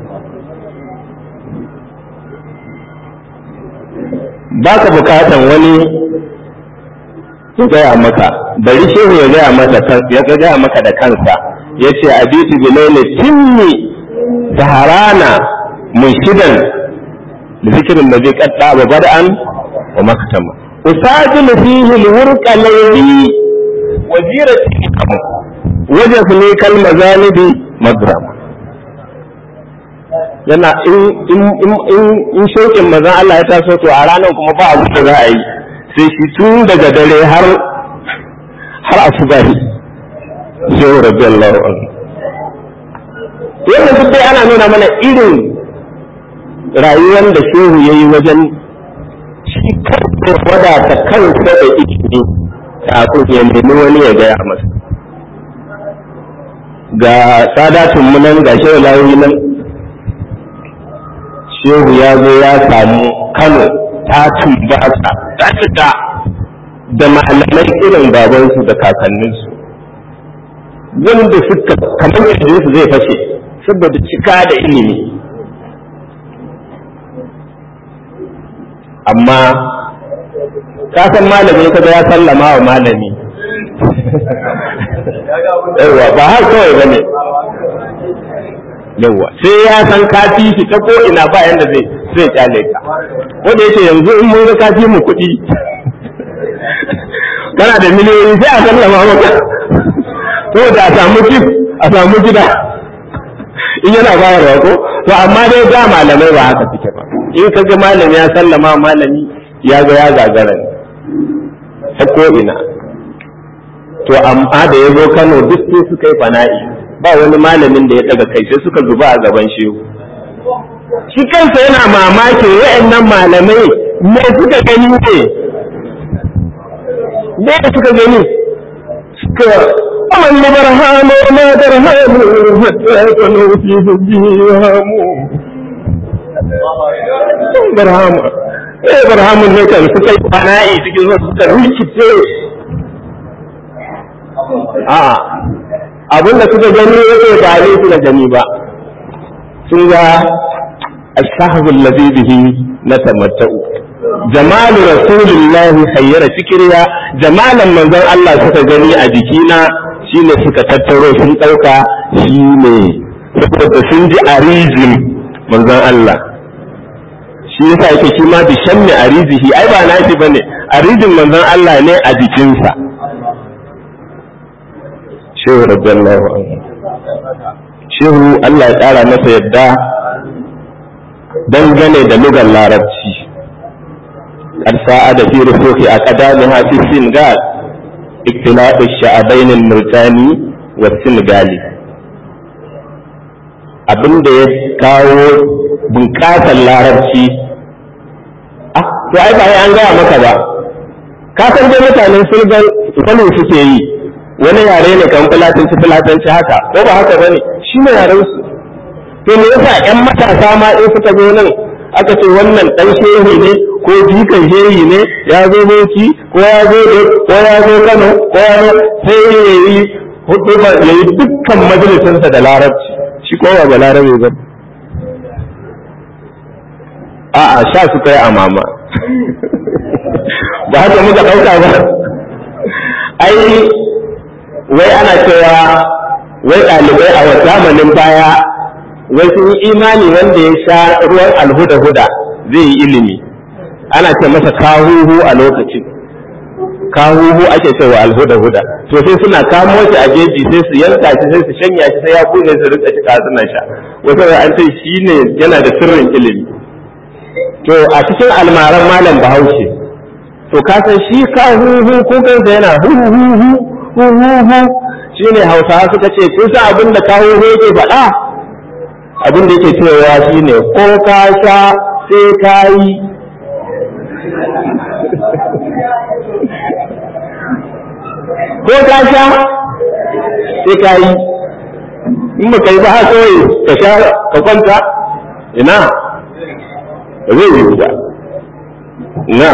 baka bukatan wani ya gaya maka bari shehu ya gaya maka ya gaya maka da kansa yace abitu bilaili timmi saharana munshidan da zikirin da zai kadda ba bada'an wa maktama usajilu fihi alwurqa layli wazirati wajafni kal mazalibi magrama yana in in in in in shauƙin manzon Allah ya taso to a ranar kuma ba abu da za a yi sai shi tun daga dare har har asubahi shehu radiyallahu anhu wannan duk dai ana nuna mana irin rayuwar da shehu ya yi wajen shi kansa wadata kansa da ilimi kafin ya nemi wani ya gaya masa ga sadatun mu nan ga shehu lawi nan shehu ya zo ya samu kano ta tumbata ta cika da malamai irin babansu da kakanninsu wanda suka kamar yadda su zai fashe saboda cika da ilimi amma ka san malami kaga ya sallama wa malami yawa ba har kawai bane yawa sai ya san kafi shi ta ko ina ba yanda zai zai kyale ka ko da yake yanzu in mun ga kafi mu kuɗi kana da miliyoyi sai a sallama maka ko da a samu jif a samu gida in yana bayarwa ko to amma dai da malamai ba haka suke ba in ka ga malami ya sallama malami ya ga ya gagara ne ta ko ina to amma da ya zo Kano duk sai suka yi fana'i ba wani malamin da ya daga kai sai suka zuba a gaban shehu shi kansa yana mamakin wa'annan malamai me suka gani ne me suka gani suka ومن برهام وما درهام حتى يكونوا في حبهم برهام eh barhamun ne kan suka yi fana'i cikin zuwa suka rikice a abin da suka gani yake ba ne suka gani ba sun ga ashahul ladhi bihi natamatta'u jamalu rasulillahi hayyara fikriya jamalan manzon Allah suka gani a jikina shine suka tattaro sun ɗauka shi ne saboda sun ji arizin manzon Allah shi yasa yake shi ma bi shammi arizihi ai ba nashi bane arizin manzon Allah ne a jikinsa shehu radiyallahu anhu shehu Allah ya ƙara masa yadda dangane da lugar larabci قد ساعد في رسوخ أقدامها في السنغال اختلاط الشعبين المرتاني والسنغالي abin da ya kawo bunƙasar larabci ah to ai ba an gaya maka ba ka san dai mutanen sulgan wani suke yi wani yare ne kan fulatanci fulatanci haka ko ba haka bane shi ne yaren su to me yasa ƴan matasa ma in suka zo nan aka ce wannan dan shehu ne ko jikan shehi ne ya zo boki ko ya zo ko ya zo Kano ko ya zo sai ya yi hudu ya yi dukkan majalisinsa da larabci shi ko ba larabe ba a'a sha su kai a mama ba haka muka ɗauka ba ai wai ana cewa wai ɗalibai a zamanin baya wai sun yi imani wanda ya sha ruwan alhuda-huda zai yi ilimi ana ce masa kahuhu a lokacin kahuhu ake cewa alhuda-huda to sai suna kamo shi a jeji sai su yanka shi sai su shanya shi sai ya bude su rika shi suna sha wasu an ce shi ne yana da sirrin ilimi to a cikin almaran malam bahaushe to ka san shi kahuhu ko kansa yana huhuhu huhuhu shine hausawa suka ce kun san abin da kahuhu yake faɗa abin da yake cewa shine ko ka sha sai ka yi ko ka sha sai ka yi in ba ka yi ba kawai ka sha ka kwanta ina ba zai yi ba na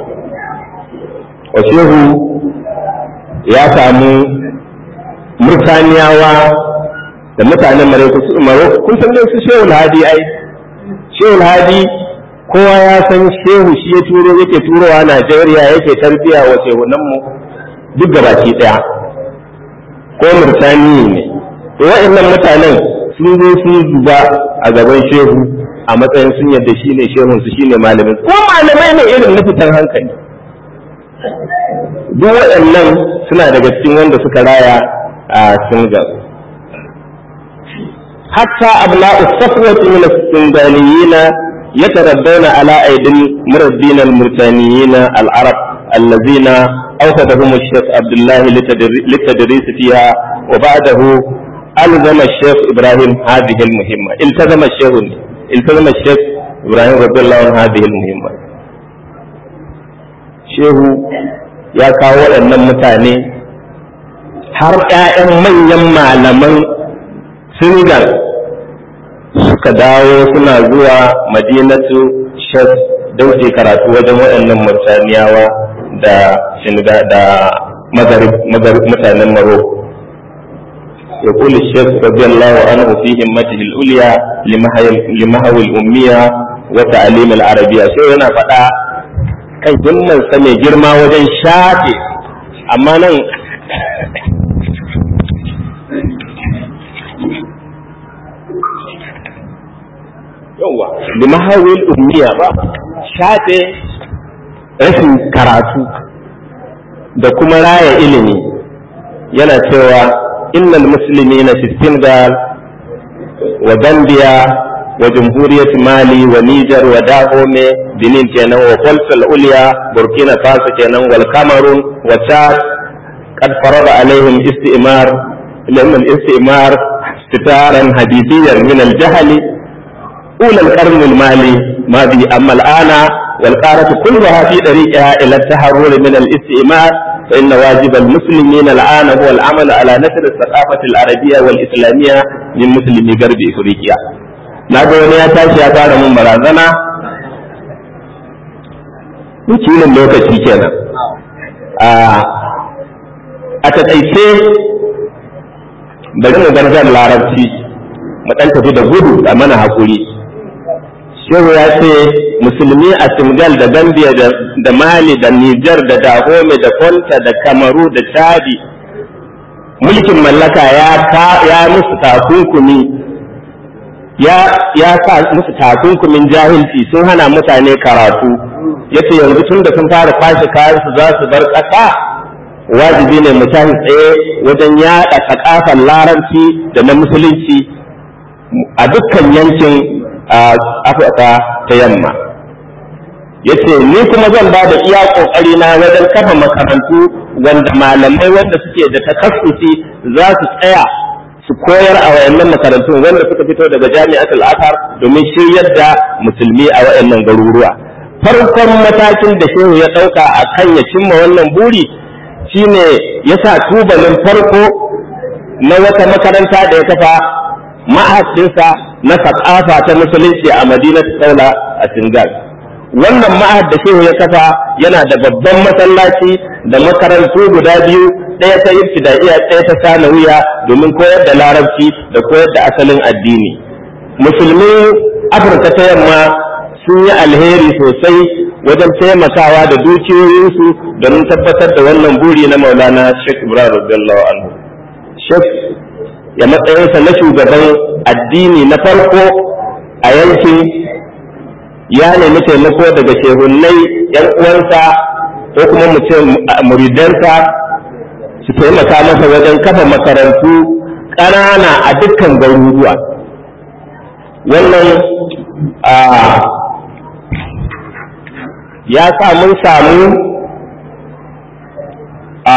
washehu ya samu murtaniyawa da mutanen maroko kun san su shehu hadi ai shehu hadi kowa ya san shehu shi ya turo yake turowa najeriya yake tarbiya wa shehunan mu duk gabaki daya ko murtani ne to wa'annan mutanen sun zo sun zuba a gaban shehu a matsayin sun yadda shi ne shehun su shine malamin ko malamai ne irin na fitan hankali duk waɗannan suna daga cikin wanda suka raya a Senegal حتى أبناء الصفوة من السندانيين يتربون على أيدي المربين المرتانيين العرب الذين أوفدهم الشيخ عبد الله للتدريس فيها وبعده ألزم الشيخ إبراهيم هذه المهمة التزم الشيخ التزم الشيخ إبراهيم رضي الله عنه هذه المهمة shehu ya kawo waɗannan mutane har ‘ya'yan manyan malaman Senegal suka dawo suna zuwa madinatu shek don su karatu wajen waɗannan murtaniyawa da Senegal da mutanen Maroko. يقول الشيخ رضي الله عنه في همته العليا لمهو الأمية وتعليم العربية شو هنا فدا kan himmansa mai girma wajen shafe amma nan yauwa da mahawil ummiya ba shafe rashin karatu da kuma raya ilimi yana cewa innal musulmi na senegal wa gambia وجمهورية مالي ونيجر وداهومي بنين كينان وفلس العليا بوركينا فاسو كينان والكاميرون وتشاد قد فرض عليهم استئمار لأن الاستئمار ستارا حديثيا من الجهل أولى القرن المالي ما به أما الآن والقارة كلها في طريقها إلى التحرر من الاستئمار فإن واجب المسلمين الآن هو العمل على نشر الثقافة العربية والإسلامية من مسلمي غرب إفريقيا na ga wani ya tashi ya fara mun barazana wakilin lokaci kenan a taƙaice bari mu gargar larabci mu ɗan tafi da gudu a mana haƙuri shehu ya ce musulmi a senegal da gambia da mali da nijar da dahome da fonta da kamaru da chadi mulkin mallaka ya musu takunkumi ya sa musu takunkumin jahilci sun hana mutane karatu ya ce yanzu tun da sun fara kwashe kayansu za su bar ƙasa wajibi ne mu tashi tsaye wajen yaɗa sakafar larabci da na musulunci a dukkan yankin afirka ta yamma ya ce ni kuma zan ba da iya ƙoƙari na wajen kafa makarantu wanda malamai wanda suke da takassusi za su tsaya su koyar a wayannan makarantun wanda suka fito daga jami'atul azhar domin shiryar da musulmi a wayannan garuruwa farkon matakin da shehu ya ɗauka a kan ya cimma wannan buri shine ya sa tubalin farko na wata makaranta da ya kafa ma'ahadinsa na sakafa ta musulunci a madinat saula a singal wannan ma'ahad da shehu ya kafa yana da babban masallaci da makarantu guda biyu ɗaya ta ibtidaiya ɗaya ta sanawiya domin koyar da larabci da koyar da asalin addini musulmin afirka ta yamma sun yi alheri sosai wajen taimakawa da dukiyoyinsu don tabbatar da wannan buri na maulana sheikh ibrahim radiyallahu anhu sheikh ya matsayinsa na shugaban addini na farko a yankin ya nemi taimako daga shehunnai yan uwansa ko kuma mu ce muridansa su taimaka masa wajen kafa makarantu ƙanana a dukkan garuruwa wannan ya sa mun samu a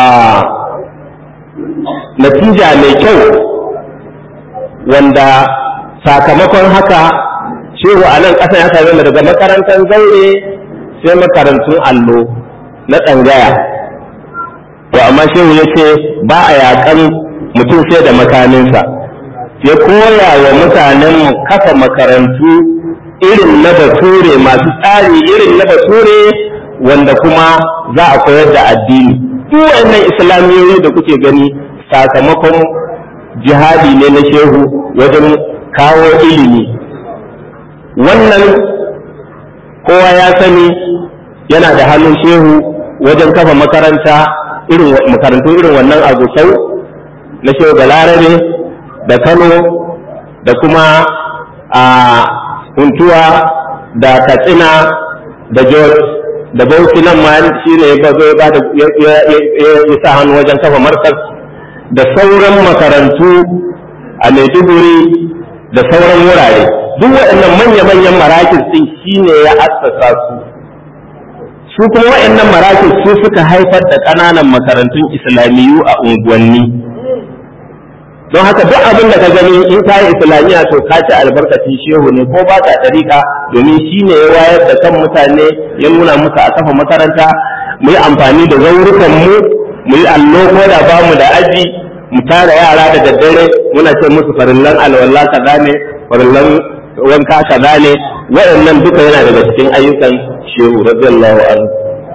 natija mai kyau wanda sakamakon haka shehu a nan ƙasa ya same daga makarantar zaure sai makarantun allo na tsangaya to amma shehu ya ce ba a yaƙan mutum sai da makaminsa ya koya wa mutanen kafa makarantu irin na bature masu tsari irin na bature wanda kuma za a koyar da addini duk wannan islamiyoyi da kuke gani sakamakon jihadi ne na shehu wajen kawo ilimi wannan kowa ya sani yana da hannun shehu wajen kafa makaranta irin makarantu irin wannan agusau na shehu balarabe da kano da kuma a huntuwa da katsina da george da bauchi nan ma shi ne ya zo ya ya sa hannu wajen kafa markas da sauran makarantu a maiduguri da sauran wurare duk waɗannan manya-manyan marakis ɗin shine ya assasa su su kuma waɗannan marakis su suka haifar da ƙananan makarantun islamiyu a unguwanni don haka duk abin da ka gani in ka yi islamiyya to ka ci albarkacin shehu ne ko ba ka ɗariƙa domin shi ne ya wayar da kan mutane ya nuna muka a kafa makaranta mu yi amfani da zaurukan mu mu yi allo ko da ba mu da aji mu tara yara da daddare muna ce musu farillan alwala kaza ne farillan wanka kaza ne waɗannan duka yana daga cikin ayyukan shehu radiyallahu anhu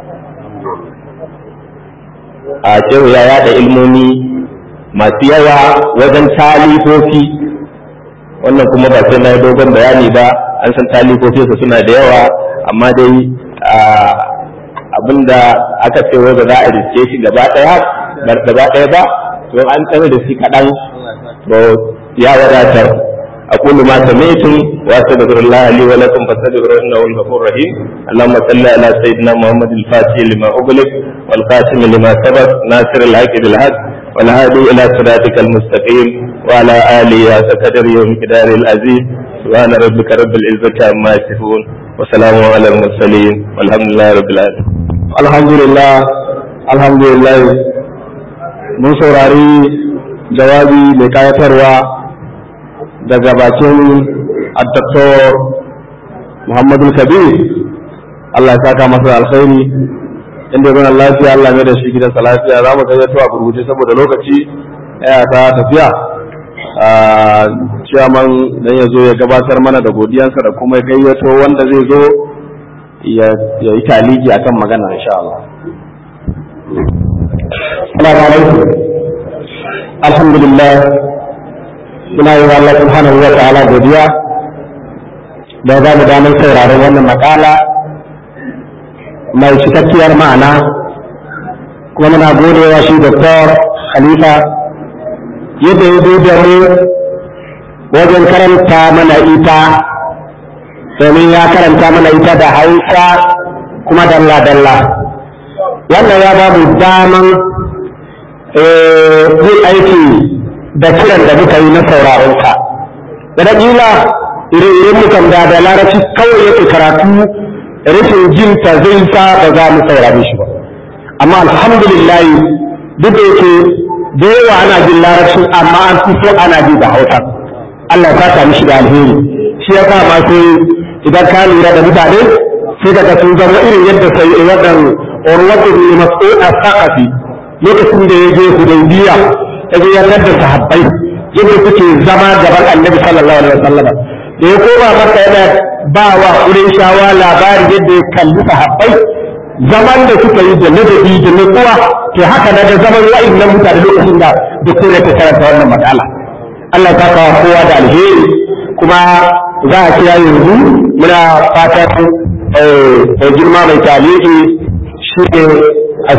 a shehu ya yada ilmomi masu yawa wajen talifofi wannan kuma ba sai na yi dogon bayani ba an san talifofi su suna da yawa amma dai abinda aka ce wai ba za a riske shi gaba ɗaya gaba ɗaya ba to an tsare da shi kaɗan to ya wadatar أقول ما سمعتم وأستغفر الله لي ولكم فاستغفروه إنه الغفور الرحيم اللهم صل على سيدنا محمد الفاتح لما أغلق والقاسم لما سبق ناصر الحق بالحق والهادي إلى صراطك المستقيم وعلى آله وقدر يوم كدار العزيز سبحان ربك رب العزة عما يصفون وسلام على المرسلين والحمد لله رب العالمين الحمد لله الحمد لله mun saurari jawabi mai kayatarwa daga bakin addaktor muhammadu kabir Allah ya saka masa alkhairi inda zan lafiya Allah mai da shi gidansa lafiya za mu gayyato a gurguje saboda lokaci ya ta tafiya ciyaman dan ya zo ya gabatar mana da godiyansa da kuma gayyato wanda zai zo ya yi taliki akan magana insha Allah Assalamu alaikum. Alhamdulillah. Muna yi wa Allah subhanahu wa ta'ala godiya da za mu damar sauraron wannan makala mai cikakkiyar ma'ana kuma muna godewa shi Dr. Khalifa yadda ya zo da mu wajen karanta mana ita domin ya karanta mana ita da hausa kuma dalla-dalla wannan ya ba mu daman yin aiki da kiran da muka yi na sauraronka da ƙila ire-iren mukan da da larabci kawai yake karatu rashin jin ta zai sa ba za mu saurare shi ba amma alhamdulillah duk da yake da yawa ana jin larabci amma an fi so ana ji da hausa Allah ya saka mishi da alheri shi ya sa ma sai idan ka lura da mutane sai daga sun zama irin yadda sai wadan urwatu bin mas'ud as-saqafi lokacin da ya je hudaybiya ya je ya da sahabbai yadda suke zama gaban annabi sallallahu alaihi wasallam da ya koma maka yana ba wa shawa labari yadda ya kalli sahabbai zaman da suka yi da ladabi da nutsuwa to haka na da zaman wa'annan mutane lokacin da duk ya ta karanta wannan matsala Allah ta kawo kowa da alheri kuma za a kira yanzu muna fatan mai girma mai taliki shi ne a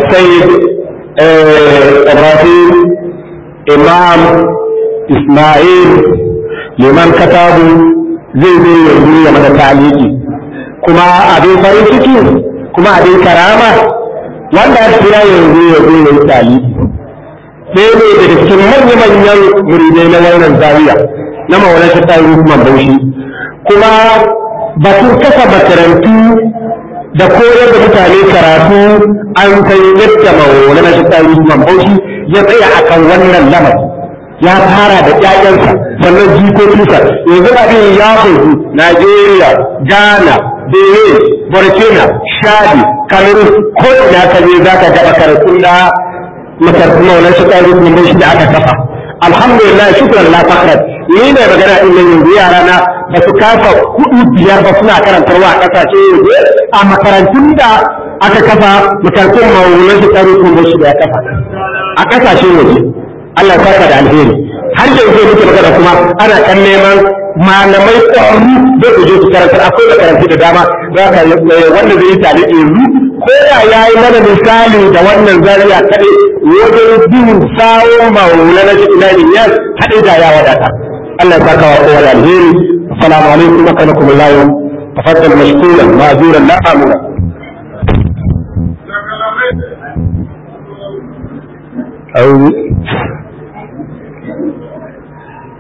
Ibrahim Imam Ismail liman katabu zai zo yanzu ya mata taliki kuma abin farin ciki kuma abin karama wanda ya kira yanzu ya zo ya yi taliki ɗaya ne daga cikin manya-manyan muridai na wannan zawiya na mawalar shi tayi hukumar bauchi kuma batun kasa makarantu da koyar da mutane karatu an kai yadda mawalar shi tayi hukumar bauchi ya tsaya akan wannan lamari ya fara da ƴaƴansa sannan jikokinsa yanzu abin ya bazu Najeriya, Ghana, Benin, Burkina, Shadi, Cameroon ko ina ka je za ka ga makarantun da makarantun maulan shi ɗan rukun shi da aka kafa. Alhamdulillah shukran la fakrat ni ne magana din nan yanzu yara na ba su kafa kudu biyar ba suna karantarwa a ƙasashe yanzu a makarantun da aka kafa makarantun maulan shi ɗan rukun shi da ya kafa a ƙasashe waje. Allah ya saka da alheri har yanzu muke magana kuma ana kan neman malamai ƙwararru da su je su karanta akwai da karanti da dama za ka wanda zai yi tare yanzu ko da ya yi mana misali da wannan zariya kaɗai wajen bin sawon maula na cikin lalin ya haɗe da ya wadata Allah ya saka wa kowa da alheri assalamu alaikum wa rahmatullahi wa tafaddal mashkuran ma'zuran la amuna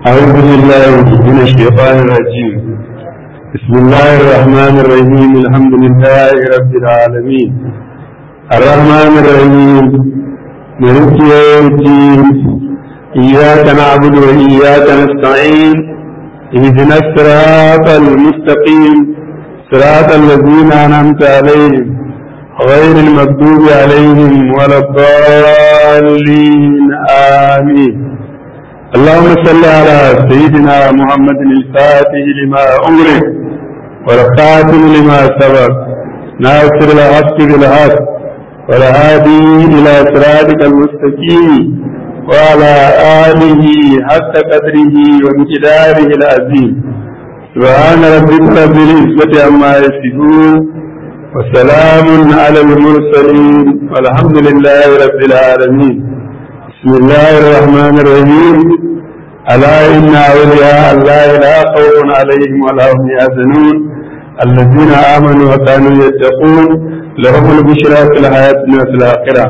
أعوذ بالله من الشيطان الرجيم بسم الله الرحمن الرحيم الحمد لله رب العالمين الرحمن الرحيم ملك يوم الدين إياك نعبد وإياك نستعين اهدنا الصراط المستقيم صراط الذين أنعمت عليهم غير المغضوب عليهم ولا الضالين آمين اللهم صل على سيدنا محمد الفاتح لما أمرك والخاتم لما سبق ناصر الحق بالحق والهادي إلى صراطك المستقيم وعلى آله حق قدره ومقداره العظيم سبحان ربك رب العزة عما يصفون وسلام على المرسلين والحمد لله رب العالمين بسم الله الرحمن الرحيم ألا إن أولياء الله لا خوف عليهم ولا هم يحزنون الذين آمنوا وكانوا يتقون لهم البشرى في الحياة الدنيا وفي الآخرة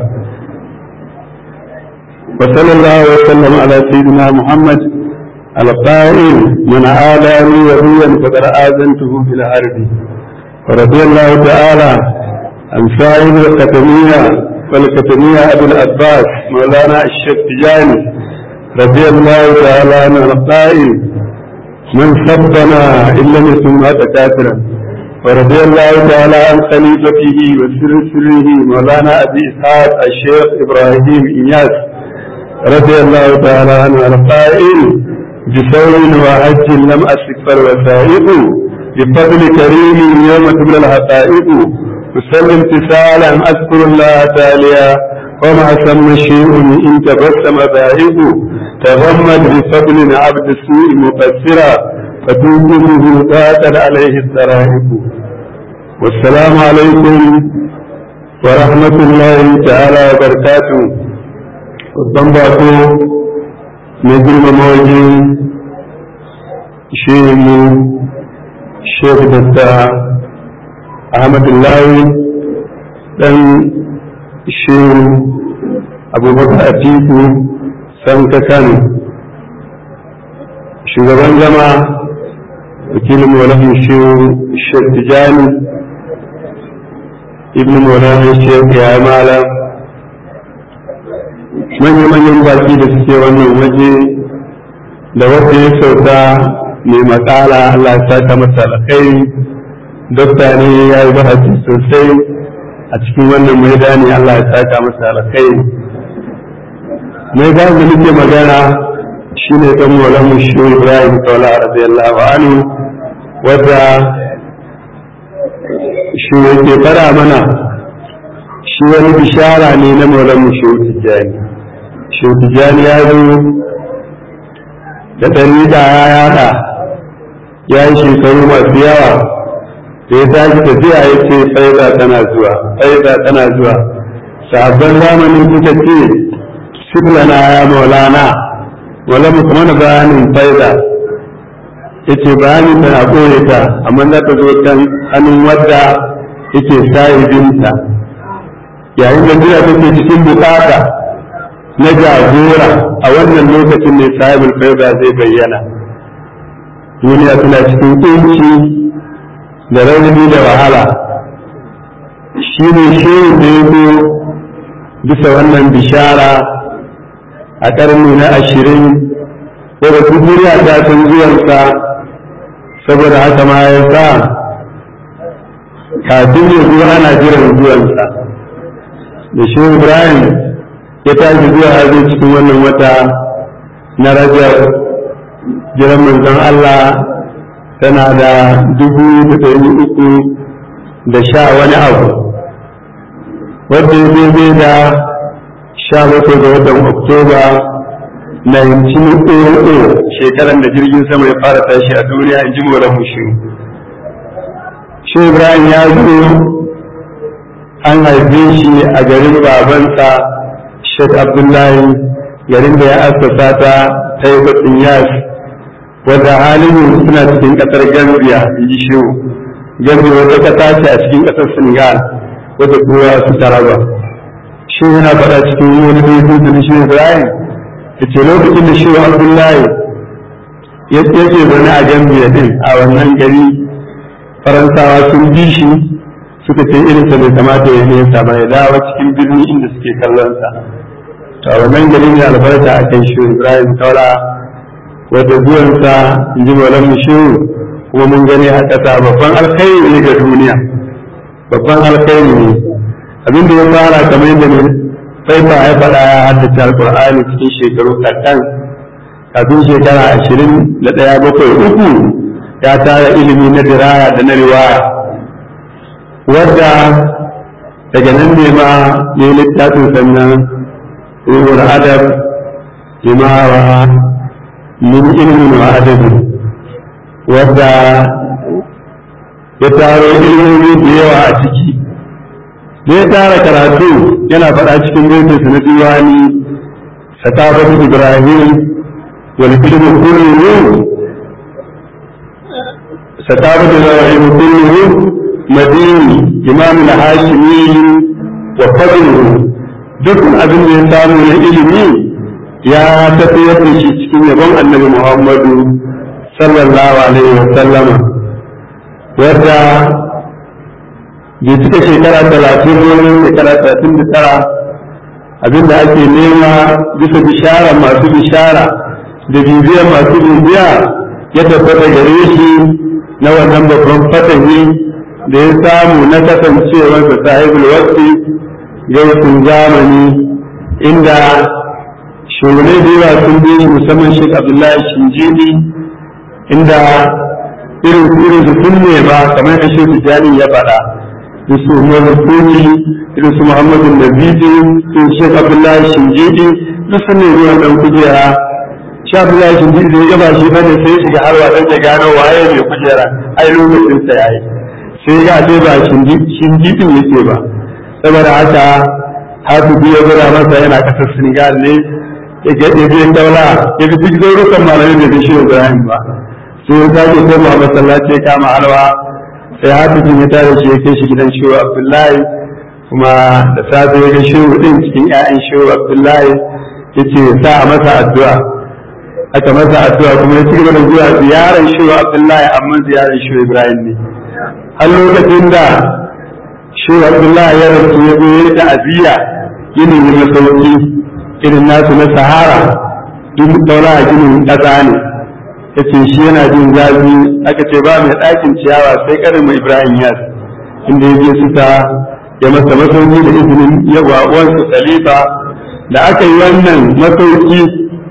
وصلى الله وسلم على سيدنا محمد القائل من عادى لي وليا فقد آذنته في الحرب ورضي الله تعالى عن صاحب الختمية والختمية أبو العباس مولانا الشيخ تجاني رضي الله تعالى عنه القائل من سبنا إن لم يكن مات كافرا ورضي الله تعالى عن خليفته وسر سره مولانا أبي إسحاق الشيخ إبراهيم إياس رضي الله تعالى عنه القائل بثور وحج لم أسك الوثائق بفضل كريم يوم تبلى الحقائق وسلم امتثالا أذكر الله تعالى وما سمى شيء إن تبسم ذائق تغمد بفضل عبد السوء مقصرا فتوجده قاتل عليه السرائق والسلام عليكم ورحمة الله تعالى وبركاته babban bako mai girmama wajen shehu shehu datta ahmadullahi dan shehu abubakar atiku sanka kano shugaban zama wakilin maulafin shehu shehu tijani ibn maulafin shehu ya malam manya-manyan baki da suke wannan waje da wanda ya sauka mai matsala Allah ya saka masa alkhairi dokta ne ya yi bahasi sosai a cikin wannan maidani Allah ya saka masa alkhairi mai ga da nake magana shine dan Maulana Mushu Ibrahim Tawla radiyallahu anhu wanda shi yake fara mana shi wani bishara ne na Maulana Mushu Tijjani Tijjani ya zo da ɗari da ya yada ya yi shekaru masu yawa da ya tashi tafiya ya ce faida tana zuwa faida tana zuwa sabon zamanin suka ce siblana ya maulana wala mu kuma na bayanin faida ya ce bayanin tana ɓoye ta amma za ta zo kan hannun wadda yake sahibinta yayin da jira take cikin bukata na jagora a wannan lokacin ne sahibul faida zai bayyana duniya tana cikin kunci da rauni da wahala shi ne shirin da ya zo bisa wannan bishara a ƙarni na ashirin wadda duniya ta san zuwansa saboda haka ma ya sa kafin ya zo ana jiran zuwansa da shi ibrahim ya tashi zuwa hazo cikin wannan wata na rajar jiran manzon Allah tana da dubu da ɗari uku da sha wani abu wadda ya daidai da sha bakwai ga watan oktoba 1900 shekaran da jirgin sama ya fara tashi a duniya in ji mola mushi shi ibrahim ya zo an haife shi a garin babansa Sheikh Abdullahi garin da ya assasa ta ta yi batsin yas wadda halin suna cikin ƙasar Gambia in ji shehu Gambia wata ƙasa ce a cikin ƙasar Senegal wadda kowa su taraba shi yana faɗa cikin wani baitun da shi Ibrahim da ce lokacin da shehu Abdullahi yake zaune a gambiya din a wannan gari faransawa sun bi shi suka ce irinsa bai kamata ya nesa ba ya dawo cikin birni inda suke kallon sa to a wannan gari ne albarka a kan shi ibrahim kaula wata zuwansa in ji maulan mushehu kuma mun gani a ƙasa babban alkhairi ne ga duniya babban alkhairi ne abin da ya fara kamar yadda ne sai ba ya faɗa ya haddace alƙur'ani cikin shekaru kaɗan kafin shekara ashirin da ɗaya bakwai uku ya tara ilimi na diraya da na riwaya wadda daga nan ne ma ya yi littafin sannan ruhul adab limawa min ilmin wa adabi wadda ya taro ilmomi da yawa a ciki da ya tara karatu yana faɗa cikin baitinsa na diwani sakabatu ibrahim wal ilmu kulluhu sakabatu ibrahim kulluhu madini imam al-hashimi wa fadluhu duk abin da ya samu na ilimi ya tafiyar da shi cikin yabon annabi muhammadu sallallahu alaihi wa sallama wadda bai cika shekara talatin wani shekara talatin da tara abinda ake nema bisa bishara masu bishara da bibiyar masu bibiya ya tabbata gare shi na wannan babban fatahi da ya samu na kasancewar da sahibul wasi gaisun zamani inda shugabanai da yawa sun bi musamman shek abdullahi shinjini inda irin irin su sun ne ba kamar da shi tijani ya faɗa da su Umar Kuni irin su Muhammadu Nabidi su Sheikh Abdullahi Shinjidi duk sun ne ruwan dan kujera shi Abdullahi Shinjidi da ya gaba shi bane sai ya shiga harwa dan ya gano waye mai kujera ai lokacin sa yayi sai ga sai ba Shinjidin yake ba saboda haka Hafizu ya gura masa yana kasar Senegal ne ya ga ya je daula ya ga duk zaurukan malamai da shi Ibrahim ba sai ya sake koma masallaci ya kama alwa sai hafizin ya tare shi ya kai shi gidan shehu abdullahi kuma da safe ya ga shehu din cikin 'ya'yan shehu abdullahi ya ce sa a masa addu'a aka masa addu'a kuma ya ci gaba da zuwa ziyarar shehu abdullahi amma ziyarar shehu ibrahim ne har lokacin da shehu abdullahi ya rasu ya zo ya ta'aziyya ginin na sauki irin nasu na sahara in daura a ginin ƙasa ne ya ce shi yana jin zafi aka ce ba mai ɗakin ciyawa sai karin mai ibrahim yas inda ya je suka ya masa masauki da izinin yawa uwansu khalifa da aka yi wannan masauki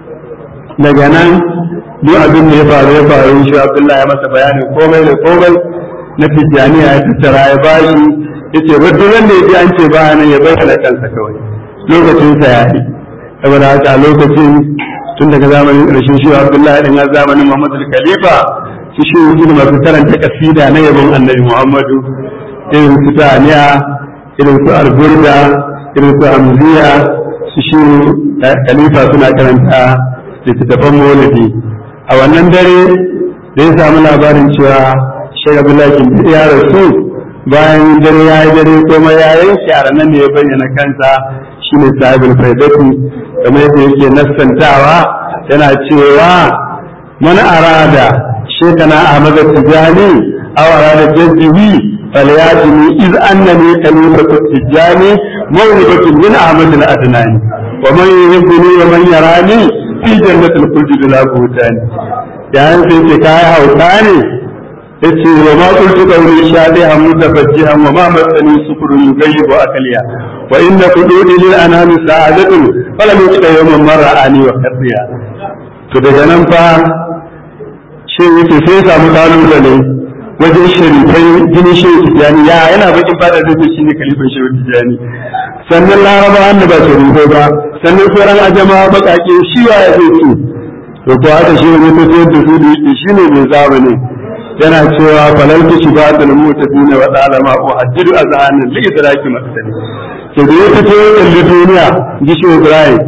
daga nan duk abin da ya faru ya faru shi abdullahi ya masa bayanin komai da komai na tijjaniya ya tattara ya bashi ya ce ba duk wanda ya ji an ce ba nan ya bayyana kansa kawai lokacinsa ya yi saboda haka a lokacin tun daga zamanin ƙarshen shi Abdullahi din har zamanin Muhammadu Khalifa su shi wuce masu karanta kasida na yabon Annabi Muhammadu irin su Taniya irin su Alburda irin su Hamziya su shi Khalifa suna karanta littattafan Maulidi a wannan dare da ya samu labarin cewa Sheikh Abdullahi ya rasu bayan dare ya yi dare kuma ya yanke a ranar da ya bayyana kansa shine sahibul faidati kamar yadda yake nassantawa yana cewa man arada shekana ahmad tijani aw arada jazzihi falyatini iz annani kalimatu tijani mawhibatun min ahmad al-adnani wa man yuhibbuni wa man yarani fi jannatil khuldi bila buhtani yayin sai ce kai hauka ne yace wa ma qultu qawli shadihan mutafajjihan wa ma masani sufrun yughayyibu akliya wa inna qududi lil anami sa'adatun falam yuqta yawman marra ani wa qadiya to daga nan fa shi yake sai ya samu kalubale wajen sharifai jinin shehu tijjani ya yana bakin fada da shi ne kalifan shehu tijjani sannan laraba wanda ba sharifai ba sannan sauran ajama bakake shi wa ya zai ce to ko haka shi ne tafiyar da su da yake shi ne mai zamani yana cewa falal ki shiga da mutafina wa dalama wa haddidu azhanan li idraki masali to da ya fito ya kalli duniya ji shi Ibrahim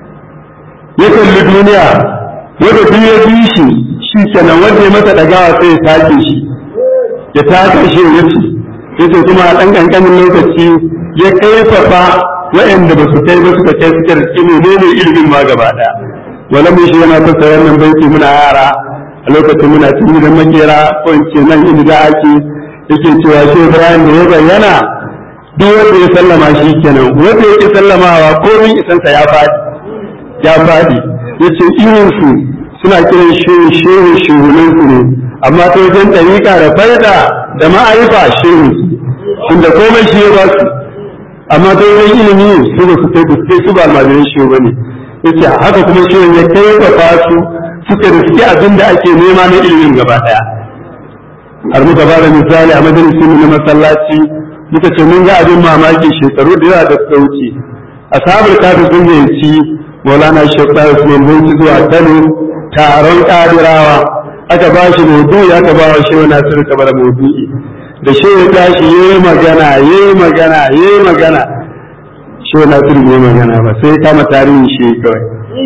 ya kalli duniya wanda duk ya bi shi shi kenan wanda ya masa dagawa sai ya take shi ya take shi ya ce yace kuma a dan kankanin lokaci ya kaifafa waɗanda ba su kai ba suka kai suka riski ne ne ilimin ma gaba daya wala mun shi yana fasa wannan baiti muna yara a lokacin muna cikin gidan makera ko in ce nan inda da ake yake cewa shi Ibrahim da ya bayyana duk wanda ya sallama shi kenan wanda ya sallamawa komai isansa ya faɗi ya faɗi yace irin su suna kiran shehu shehu shehunan su ne amma ta wajen ɗariƙa da faida da ma'arifa shehu inda komai shi ya ba su amma ta wajen ilimi su ba su kai ba su su ba almajiran shehu ba ne yace haka kuma shehu ya kai ba su suka riske abin da ake nema na ilimin gaba ɗaya har muka ba da misali a majalisin na masallaci muka ce mun ga abin mamaki shekaru da yawa da suka wuce ashabul kafir sun yanci maulana shekara usman bauchi zuwa kano taron kadirawa aka ba shi maudu'i aka ba wa shehu nasiru kamar maudu'i da shehu tashi ya yi magana ya yi magana ya yi magana shehu nasiru bai magana ba sai kama tarihin shi kawai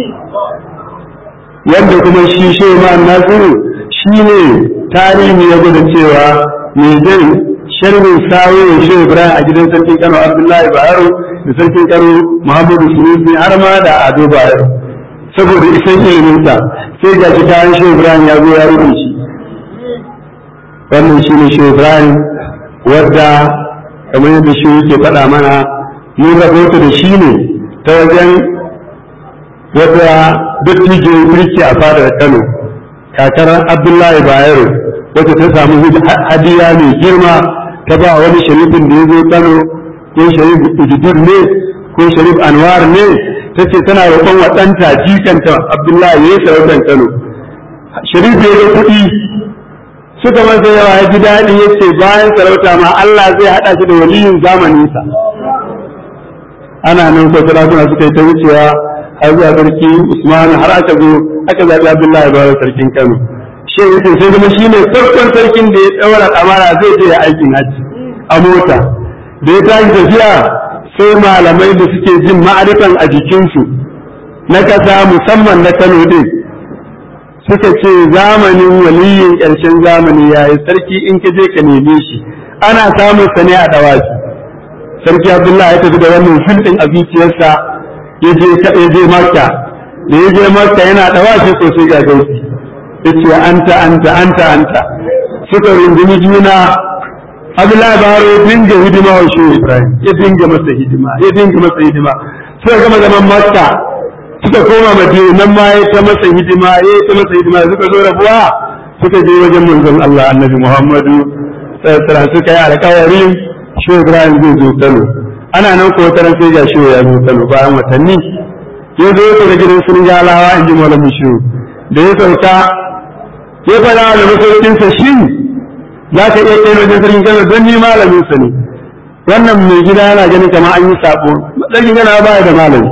yadda kuma shi shehu ma nasiru shi ne tarihi ya gwada cewa mai zai sharhin sawo shehu ibrahim a gidan sarkin kano abdullahi bayero da sarkin kano muhammadu sunusi har ma da ado bayero saboda isan iliminsa sai ga shi kayan shehu ibrahim ya zo ya rubuce shi wannan shi ne shehu ibrahim wadda kamar yadda shi yake faɗa mana mun rahoto da shi ne ta wajen wata dattijo mulki a fadar kano kakar abdullahi bayero wacce ta samu hadiya mai girma ta ba wani sharifin da ya zo kano ko sharif ujudur ne ko sharif anwar ne ta ce tana roƙon wa ɗanta jikanta abdullahi ya yi sarautar kano sharif ya ga kuɗi suka masa yawa ya ji daɗi ya ce bayan sarauta ma allah zai haɗa shi da waliyin zamaninsa ana nan ko sarakuna suka yi ta wucewa har zuwa sarki usman har aka zo aka zaɓi abdullahi bayan sarkin kano shi yake sai kuma shi ne farkon sarkin da ya ɗaura ɗamara zai je ya aikin hajji a mota da ya tashi tafiya sai malamai da suke jin ma'arifan a jikinsu na ƙasa musamman na kano ɗin suka ce zamanin waliyin ƙarshen zamani ya yi sarki in ka je ka neme shi ana samun sa ne a ɗawafi sarki abdullahi ya tafi da wannan hulɗin a zuciyarsa ya je makka da ya je makka yana ɗawafi sosai ga gausi yace anta anta anta anta suka rungumi juna Abdullahi Baro ya dinga hidima wa Shehu Ibrahim ya dinga masa hidima ya dinga masa hidima suka gama zaman Makka suka koma Madina nan ma ya ta masa hidima ya ta masa hidima suka zo rabuwa suka je wajen manzon Allah Annabi Muhammadu sallallahu suka yi alƙawarin Shehu Ibrahim zai zo Kano ana nan ko taran sai ga Shehu ya zo Kano bayan watanni ya zo ya gidan sun galawa in ji malamin Shehu da ya sauka ya faɗa da masaukinsa shi za ka iya kai wajen sarkin kano don ni malamin sa ne wannan mai gida yana ganin kamar an yi sabo sarkin kano ba da malami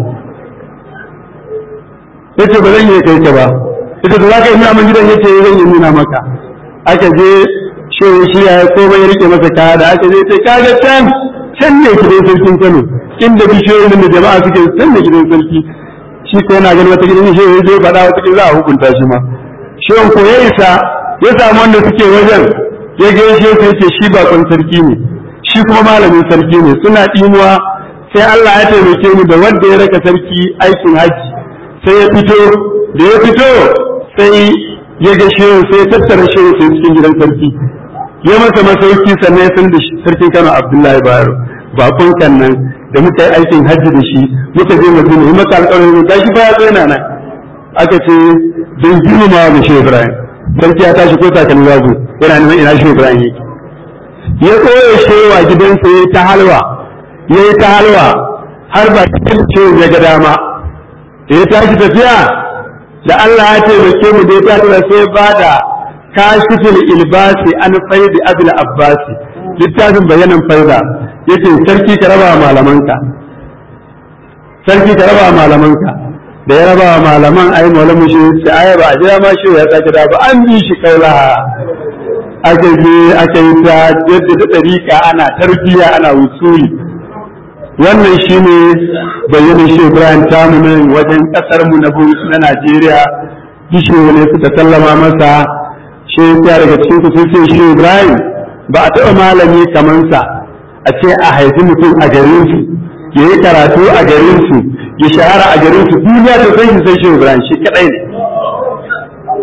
yace ba zan iya kai ka ba ita da za ka yi nuna min gidan yace zan yi nuna maka aka je shi shi ya komai ya rike masa kaya da aka je sai kaga can can ne gidan sarkin kano inda bishiyoyin da jama'a suke can ne gidan sarki shi ko yana ganin wata gidan shi ya je faɗa wata gidan za a hukunta shi ma shirin ko ya isa ya samu wanda suke wajen ya gaishe sai ce shi bakon sarki ne shi kuma malamin sarki ne suna ɗimuwa sai Allah ya taimake mu da wanda ya raka sarki aikin haji sai ya fito da ya fito sai ya ga shehu sai ya tattara shehu sai cikin gidan sarki ya masa masauki sannan ya san da sarkin Kano Abdullahi Bayero bakon kan nan da muka yi aikin hajji da shi muka je Madina yi maka alƙawarin gashi ba ya tsaya nan aka ce don girmama da shi Ibrahim sarki ya tashi ko takalmi babu yana neman ina shi Ibrahim yake ya koya shewa gidansa ya ta halwa ya yi ta halwa har ba cikin ce ya ga dama da ya tashi tafiya da Allah ya taimake mu da ya tashi sai ba da kashifin ilbasi an faidi abil abbasi littafin bayanan faida yace sarki ka raba malamanka sarki ka raba malamanka da ya raba malaman ai malamu shi ce ai ba a jira ma shi ya sake da ba an bi shi kaula aka je aka yi ta yadda da dariƙa ana tarbiyya ana wusuli wannan shine bayyana shi Ibrahim tamu nan wajen kasar mu na na Najeriya bishe ne suka sallama masa shi ya daga cikin ku sai shi Ibrahim ba a taɓa malami kamar sa a ce a haifi mutum a garin su ya yi karatu a garin su ya shahara a garin su duniya ta sai shi sai shi Ibrahim shi kadai ne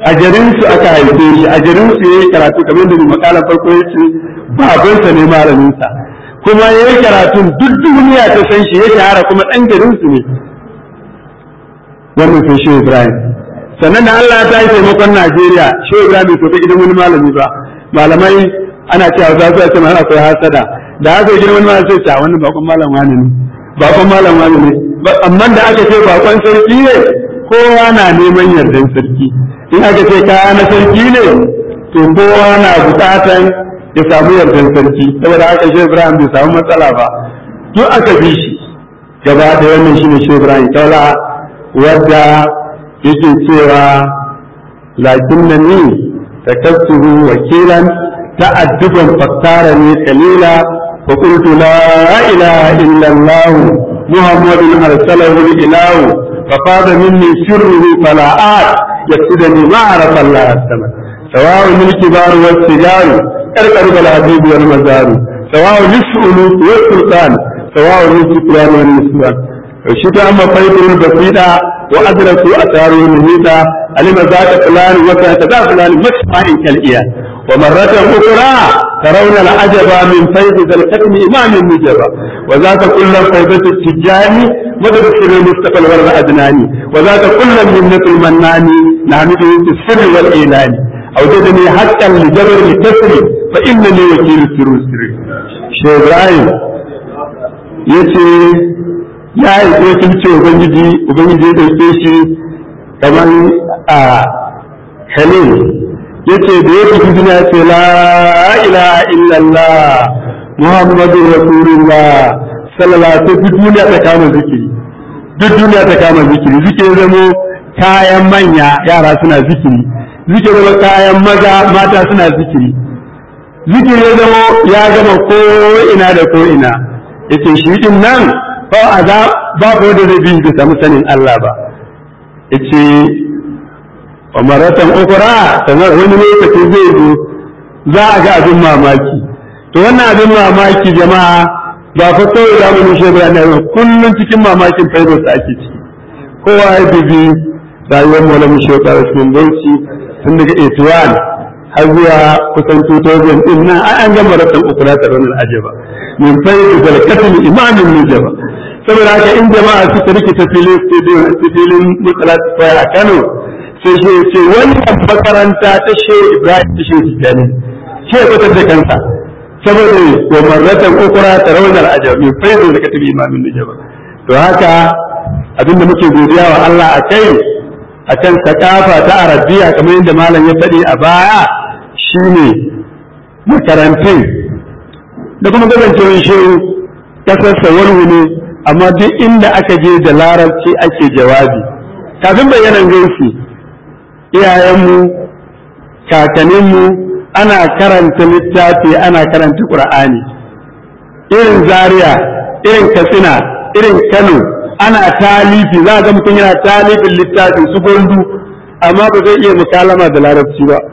a garin su aka haife shi a garin su yayi karatu kamar da makalan farko yace babansa ne malamin sa kuma yayi karatun duk duniya ta san shi ya shahara kuma dan garin su ne wannan sai shi Ibrahim sannan da Allah ta yi taimakon Najeriya shi Ibrahim bai tafi gidan wani malami ba malamai ana cewa za su ce mai akwai hasada da haka gidan wani malami sai ta wannan bakon malam wani ne bakon malam wani ne amma da aka ce bakon sarki ne kowa na neman yardan sarki in aka ce kaya na sarki ne to kowa na bukatan ya samu yardan sarki saboda haka shi Ibrahim bai samu matsala ba duk aka bi shi gaba da wannan shine shi Ibrahim kaula wadda yake cewa lakin na ni ta kasuhu wakilan ta'adduban fakkara ne kalila fa qultu la ilaha illa allah muhammadun arsalahu ilahu fa fada minni sirruhu fala at yaqsidani ma arafa allah as-sama سواء الكبار والسجار ارقب الحبيب والمزار سواء للسؤلوك والسلطان سواء للسكران والنسوان وشكا أما فيتم البسيطة وأدركوا أثاره المهيطة علم ذات فلان وكان ذا فلان مسمع كالإياه ومرة أخرى ترون العجب من فيض ذا الختم إمام النجبة وذاك كل فيضة التجاني مدد السر المصطفى الورد أدناني وذاك كل منة المناني نعمده في السر والإعلان أوجدني حقا لجبر الكسر فإنني وكيل السر السر شيخ إبراهيم يتي ya yi wakilci ubangiji ubangiji ya dauke shi kamar a halin ya ce da ya tafi duniya ce la ilaha illallah muhammadu rasulullah sallallahu duk duniya ta kama zikiri duk duniya ta kama zikiri zikiri zamo kayan manya yara suna zikiri zikiri zama kayan maza mata suna zikiri zikiri ya zamo ya gama ko ina da ko ina yace shi din nan ba a za ba ko da zai bi da samu sanin Allah ba yace wa maratan ukra sanar wani lokaci zai zo za a ga abin mamaki to wannan abin mamaki jama'a ba fa kawai za mu nushe bayan nan kullun cikin mamakin faidar sa ake ciki kowa ya bibi rayuwar malamin shekar rasmin bauchi tun daga 81 har zuwa kusan 2000 din nan an gama ratan ukra ta ranar ajaba min faidar zalkatul imamin nujaba saboda haka in jama'a suka rikita filin stadium filin mutsalat a Kano sai shi ce wannan makaranta ta she Ibrahim ta she Tijani shi ya fitar da kansa saboda wa marratan ukura ta raunar ajab min faidu da katibi imamin nujaba to haka abinda muke godiya wa Allah a kai akan sakafa ta arabiya kamar yadda malam ya faɗi a baya shine makarantun da kuma kasancewar shehu kasarsa wani ne amma duk inda aka je da larabci ake jawabi kafin bayanan gaisu iyayenmu kakanninmu ana karanta littafi ana karanta ƙur'ani irin zaria irin katsina irin kano ana talifi za ga mutum yana talifin littafin su gondu amma ba zai iya mukalama da larabci ba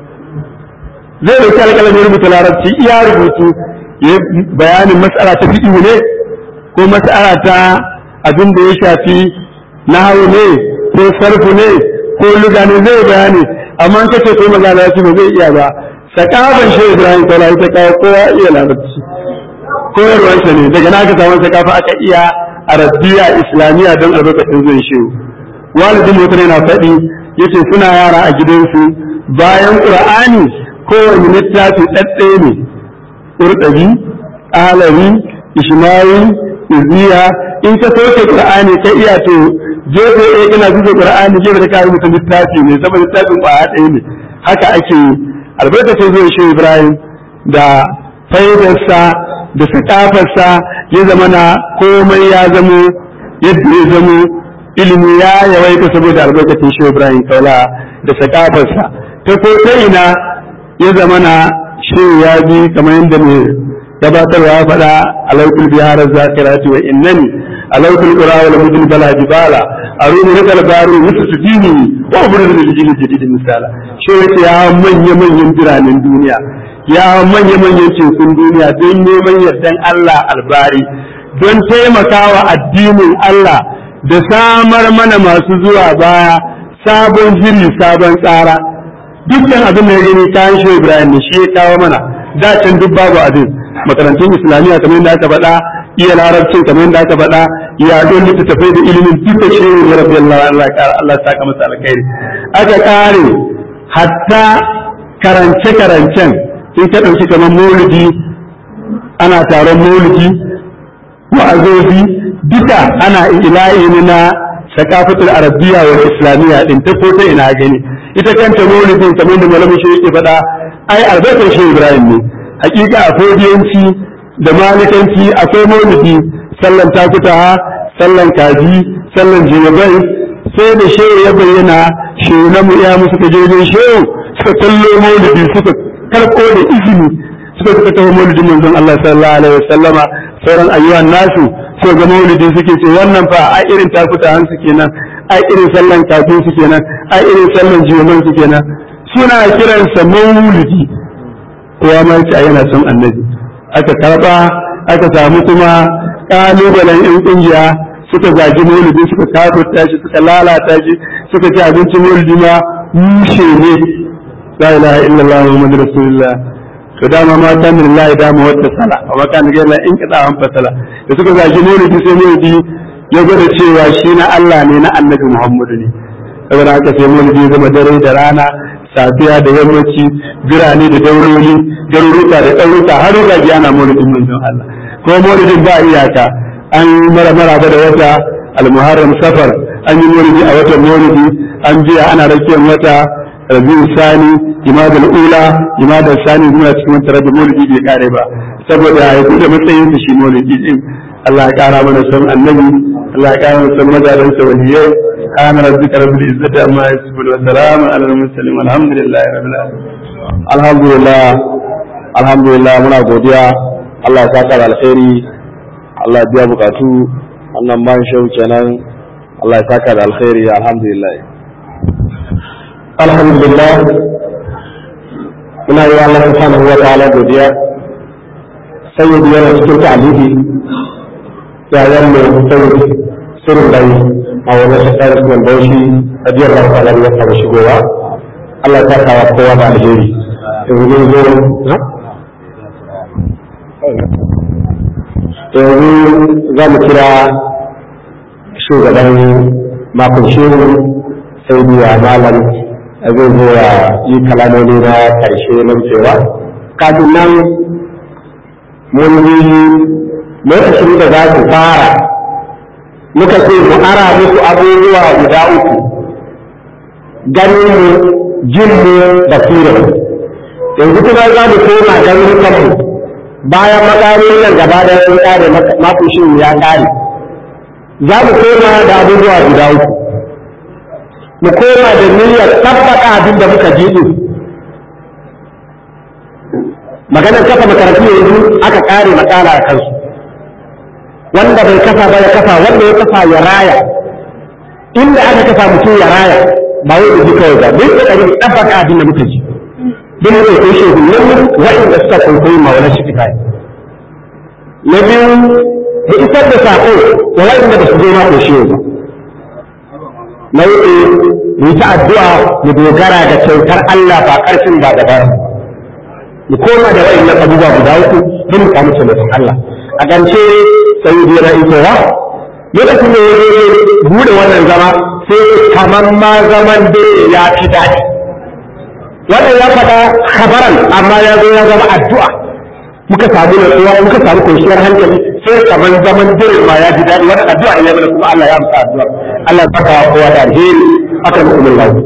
zai dauki alƙalamin rubuta larabci iya rubutu ya bayanin matsala ta fiɗi ne ko mas'ala ta abin da ya shafi nahawu ne ko sarfu ne ko luga ne zai bayani amma ka ce ko maza larabci ba zai iya ba sakaban shi Ibrahim ta ta kawo kowa iya larabci koyarwarsa ne daga na ka samu sakafa aka iya arabiya islamiyya don albarkacin zai shi walidin mutum yana faɗi yace suna yara a gidansu bayan qur'ani kowane littafi ɗaɗɗaya ne ƙurɗabi alami ishmawi iziya in ka soke qur'ani ka iya to gefe ɗaya kana zuwa qur'ani gefe da ka rubuta littafi ne saboda littafin ƙwaya ɗaya ne haka ake yi albarkacin zuwa shi ibrahim da faidarsa da sakafarsa ya zama na komai ya zamo yadda ya zamo ilimi ya yawaita saboda albarkacin shi ibrahim kaula da sakafarsa ta ko ta ina ya zama na shi ya bi kamar yadda mai gabatarwa ya faɗa alaikul bihar zakirati wa innani alaikul qura wal mudin bala jibala aruni na kalbaru musu tudini wa ubrin da jili jadid misala shi yace ya manya manyan biranen duniya ya manya manyan tekun duniya don neman yardan Allah albari don taimakawa addinin Allah da samar mana masu zuwa baya sabon shiri sabon tsara dukkan abin da ya gani kayan shi Ibrahim ne shi ya kawo mana da can duk babu abin makarantun islamiyya kamar yadda aka faɗa iya larabcin kamar yadda aka faɗa ya don littattafai da ilimin duka shi ne rabbi Allah Allah Allah ya saka masa alkhairi aka kare hatta karance karancen in ka ɗauki kamar maulidi ana taron maulidi wa'azozi duka ana ila'i ne na sakafatul arabiya wal islamiyya din ta ko ta ina gani ita kanta maulidin kamar da malamin shi yake faɗa ai albarkar shi Ibrahim ne hakika a fodiyanci da malikanci akwai maulidi sallan takutaha sallan kaji sallan jiyabai sai da shehu ya bayyana shehu na mu iya musu kajejin shehu suka tallo maulidi suka karɓo da izini suka suka taho maulidin manzon Allah sallallahu alaihi wasallama sauran ayyuhan nasu so ga maulidi suke ce wannan fa a irin takuta hansu kenan a irin sallan kafin su kenan a irin sallan jiyoman su kenan suna kiransa maulidi kowa ma yace yana son annabi aka karba aka samu kuma kalubalen yan kungiya suka zagi maulidi suka kafurta shi suka lalata shi suka ci abincin maulidi ma mushe ne la ilaha illallah muhammadu rasulullah to dama ma ta min lillahi dama wata sala wa kan ga la in kada an fasala da suka zagi maulidi sai maulidi ya gwada cewa shi na Allah ne na annabi Muhammadu ne saboda haka sai maulidi ya zama dare da rana safiya da yammaci birane da dauroli garuruka da ɗauruka har rage ana maulidin manzon Allah ko maulidin ba iyaka an mara maraba da wata almuharram safar an yi maulidi a watan maulidi an biya ana rakiyar wata rabiu sani imadul ula imadul sani muna cikin wata rabin maulidi bai kare ba saboda ya da matsayin su shi maulidi din Allah ya kara mana son annabi Allah ya kara mana son mazalan sa waliyai kana rabbika rabbil izzati amma yasifun wa salamun alal mursalin walhamdulillahi rabbil alamin alhamdulillah alhamdulillah muna godiya Allah ya saka da alkhairi Allah ya biya bukatu wannan man shehu kenan Allah ya saka da alkhairi alhamdulillah alhamdulillah muna yi wa Allah subhanahu wa ta'ala godiya sayyidi yana cikin ta'alibi yayan mai sayyidi sirrin bai a wani shekara su wanda shi ajiyar da ta'ala ya fara shigowa Allah ya saka wa kowa da alheri yanzu zo yanzu za mu kira shugaban makon shehu sai biya malam zai zo ya yi kalamoni na karshe na wucewa kafin nan mun yi lokacin da za su fara muka ce mu ara musu abubuwa guda uku ganin mu jin mu da yanzu kuma za mu koma ganin kanmu bayan makamin nan gaba da sun kare makushin ya kare za mu koma da abubuwa guda uku mu koma da niyyar tabbata abin da muka ji din maganar kafa makarantu yanzu aka kare makala a kansu wanda bai kafa ba ya kafa wanda ya kafa ya raya inda aka kafa mutum ya raya ba wai da ji kawai ba duk da ɗari tabbata abin da muka ji duk da kai shehu nan wa'inda suka kwaikwayi maulan shi kai na biyu da isar da sako da wa'inda ba su zo ma ko shehu ba na uku mu ta addu'a mu dogara da kyautar Allah ba karfin ba da bara mu koma da wa'innan abubuwa guda uku don mu samu taimakon Allah a ƙarshe sai da yana itowa lokacin da ya bude wannan zama sai kamar ma zaman da ya fi daɗi wannan ya faɗa khabaran amma ya zo ya zama addu'a muka samu natsuwa muka samu kwanciyar hankali sai kamar zaman dirin ma ya ji daɗi wannan addu'a ya mana kuma Allah ya amsa addu'a Allah ya saka kowa da alheri aka mu umar lahu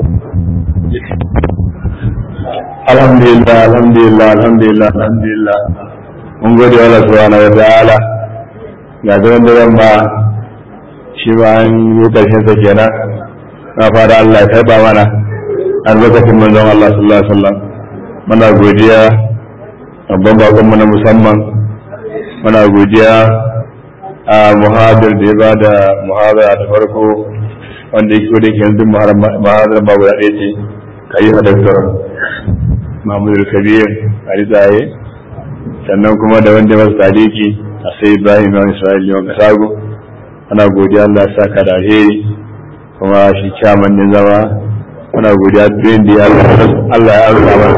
alhamdulillah alhamdulillah alhamdulillah alhamdulillah mun gode wa Allah subhanahu wa ta'ala ga zaman da ba shi ba an yi karshen sa kenan na fara Allah ya karba mana albarkacin manzon Allah sallallahu alaihi wasallam muna godiya babban bakon mu na musamman muna godiya a muhadir da ya ba da muhadara ta farko wanda yake da ke yanzu muhadara ba guda ɗaya ce ka yi hadaktar mahmud kabir a ritsaye sannan kuma da wanda masu taliki a sai ibrahim yawan isra'il yawan kasago ana godiya Allah ya saka da alheri kuma shi kyaman ne zama muna godiya duk da ya Allah ya amsa mana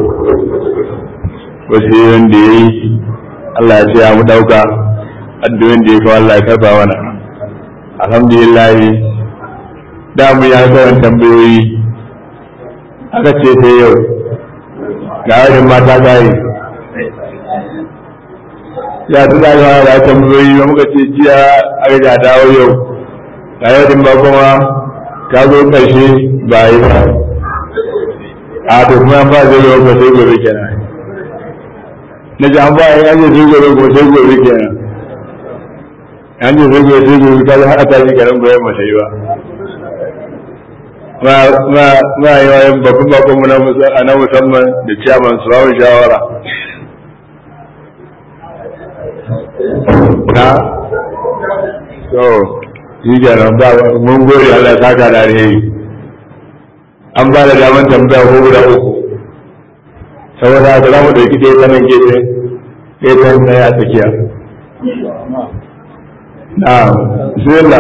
wasu yanda ya yi Allah ya ce ya mu dauka addu'in da ya kawo Allah ya karba mana alhamdulillah da mu ya kawan tambayoyi aka ce sai yau ga wajen mata gari ya ta zaga da tambayoyi ba muka ce jiya aka ga dawo yau ga yau ba kuma ka zo karshe ba yi ba a to kuma an ba zai yau ba sai gobe kenan na ji an ba yi an je sai gobe ko sai gobe kenan an je sai gobe sai gobe ka zo haɗa ta shi kenan goyon ba sai ba ma yi wa yin babban bakon mu na musamman da ciyaman su ba shawara na so shi kenan ba mun gode Allah ya saka da alheri an ba da daman tambaya ko guda uku saboda haka za mu ɗauki ɗaya ta nan gefe ɗaya ta nan a tsakiya na bismillah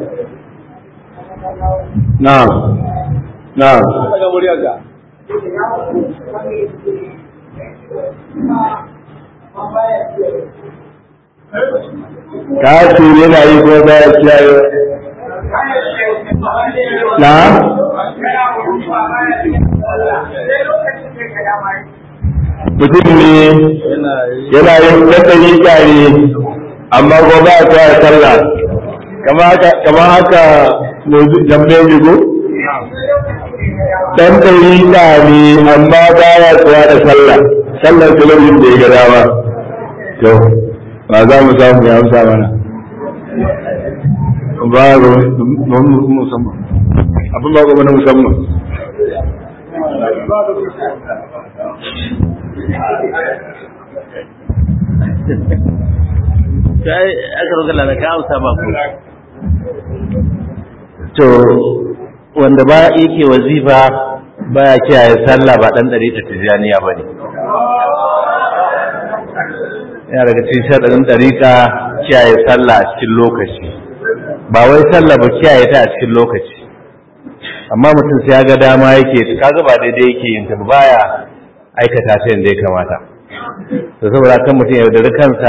na na ka ce yana yi ko ba ya kiyaye na mutum ne yana yin ɗanɗani kyare amma ko ba ya kiyaye sallah kama haka jambe jigo dan ɗariƙa ne amma ba ya tsaya da sallah sallar talabijin da ya ga dama to ba za mu samu ya amsa mana ba ga musamman abin ba ga na musamman sai aka roƙa da ka amsa ba ku to wanda ba yake wazifa baya kiyaye sallah ba dan dare ta tijaniya bane yana daga cikin sharadin dariƙa kiyaye sallah a cikin lokaci ba wai sallah ba kiyaye ta a cikin lokaci amma mutum sai ya ga dama yake kaga ba daidai yake yin ta baya aikata ta yadda ya kamata to saboda kan mutum ya yaudari kansa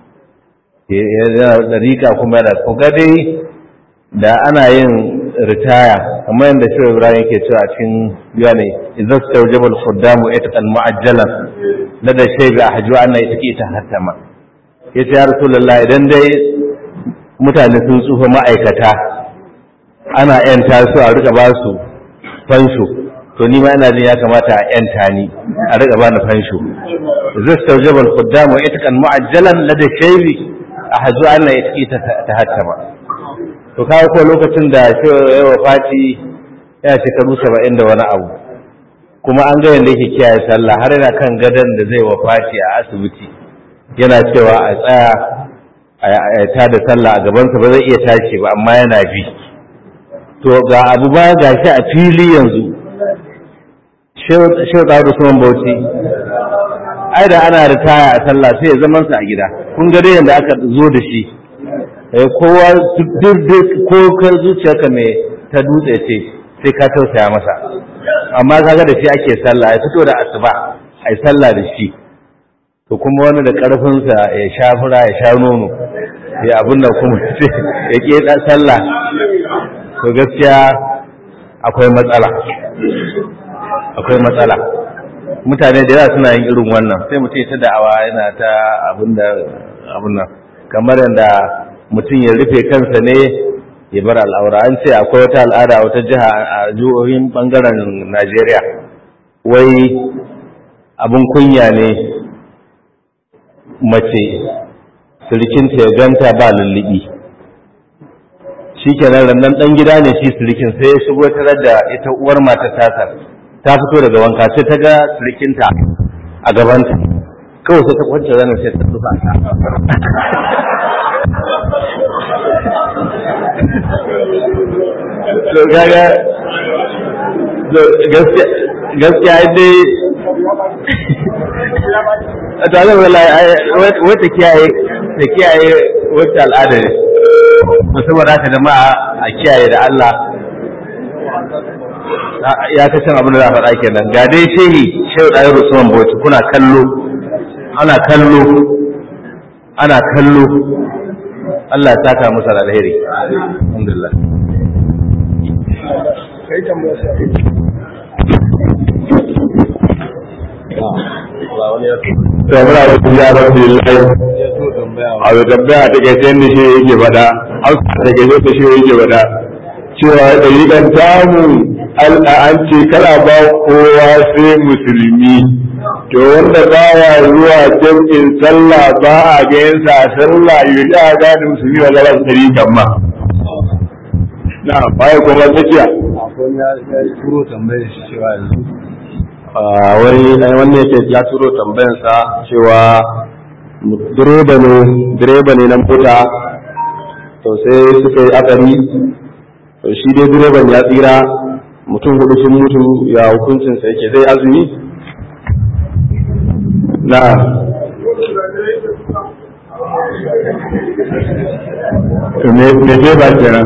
ya dariƙa kuma yana ko ga dai da ana yin ritaya kamar yadda shi Ibrahim yake cewa a cikin biya ne idan su taujaba al-khuddamu itqan mu'ajjalan la da shay bi ahju anna yatqi ta hatama yace ya rasulullah idan dai mutane sun tsufa ma'aikata ana yanta su a rika ba su fansho to ni ma ina jin ya kamata a yanta ni a rika ba ni fansho idan su taujaba al-khuddamu itqan mu'ajjalan la da shay bi ahju anna yatqi ta hatama to kawo ko lokacin da ya wafati ya shekaru saba'in da wani abu kuma an ga yadda yake kiyaye sallah har yana kan gadon da zai wafati a asibiti yana cewa a tsaya a ta da sallah a gabansa ba zai iya tashi ba amma yana bi to ga abu ba ga shi a fili yanzu shehu da usman bauchi ai da ana ritaya a sallah sai ya zamansa a gida kun ga dai yadda aka zo da shi kowa duk ko kar zuciyarka mai ta dutse ce sai ka tausaya masa amma kaga da shi ake sallah ya fito da asuba ai sallah da shi to kuma wani da karfinsa ya sha fura ya sha nono ya abin da kuma ya ke sallah to gaskiya akwai matsala akwai matsala mutane da yawa suna yin irin wannan sai mutum ta da'awa yana ta abin da abin nan kamar yadda mutum ya rufe kansa ne ya bar al'aura an ce akwai wata al'ada a wata jiha a jihohin bangaren najeriya wai abin kunya ne mace sirikinta ya ganta ba lullubi shi kenan rannan ɗan gida ne shi sirikin sai ya shigo tarar da ita uwar mata tasa ta fito daga wanka sai ta ga sirikinta a gabanta kawai sai ta kwance zanen sai ta tsufa ta to gaga gaskiya dai a tare da wata kiyaye ta kiyaye wata al'ada ne musamman haka jama'a a kiyaye da Allah ya ka can abin da za a faɗa kenan ga dai shehi shehu ɗayar usman bauchi kuna kallo ana kallo ana kallo Allah ya saka musu da alheri alhamdulillah to muna da kuma ya rabbi lillahi a da tambaya ta kai sai shi yake faɗa hausa ta kai sai shi yake faɗa cewa ɗariƙan tamu an ce kana ba kowa sai musulmi to wanda baya zuwa jam'in sallah ba a ga yin sa sallah yi da gane musulmi wa lara ɗariƙan ma na baya kuma tsakiya turo tambayar shi cewa yanzu wani wanda yake ya turo tambayarsa cewa direba ne direba ne na mota to sai suka yi akari to shi dai direban ya tsira mutum hudu sun mutu ya hukuncinsa yake zai azumi na me me ba kenan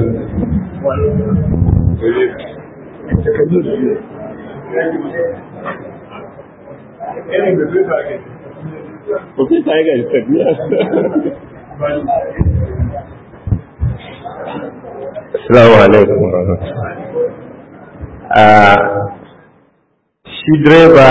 Assalamu alaikum shi direba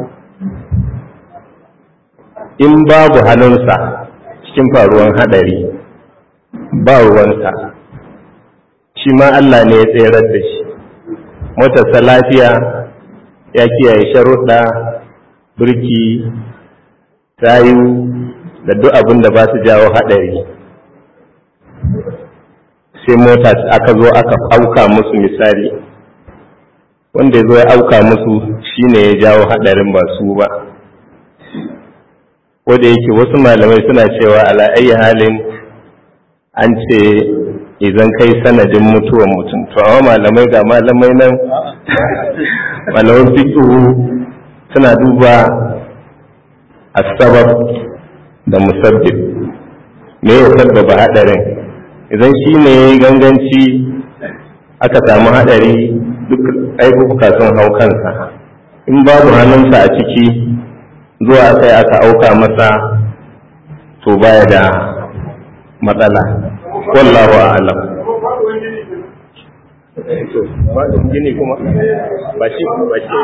in babu hannunsa cikin faruwan hadari ba ruwansa shi ma Allah ne ya tserar da shi motarsa lafiya ya kiyaye sharuɗa birki tayu da duk abin da ba su jawo hadari sai mota aka zo aka auka musu misali wanda ya zo ya auka musu shine ya jawo hadarin ba su ba da yake wasu malamai suna cewa ala ayi halin an ce idan kai sanadin mutuwan mutum to amma malamai ga malamai nan malaman fiqhu suna duba asbab da musabbib me ya sabbaba hadarin idan shi ne ganganci aka samu hadari duk aibuka sun hau kansa in babu hannunsa a ciki zuwa sai aka auka masa to baya da matsala wallahu a'lam gini kuma ba shi ba shi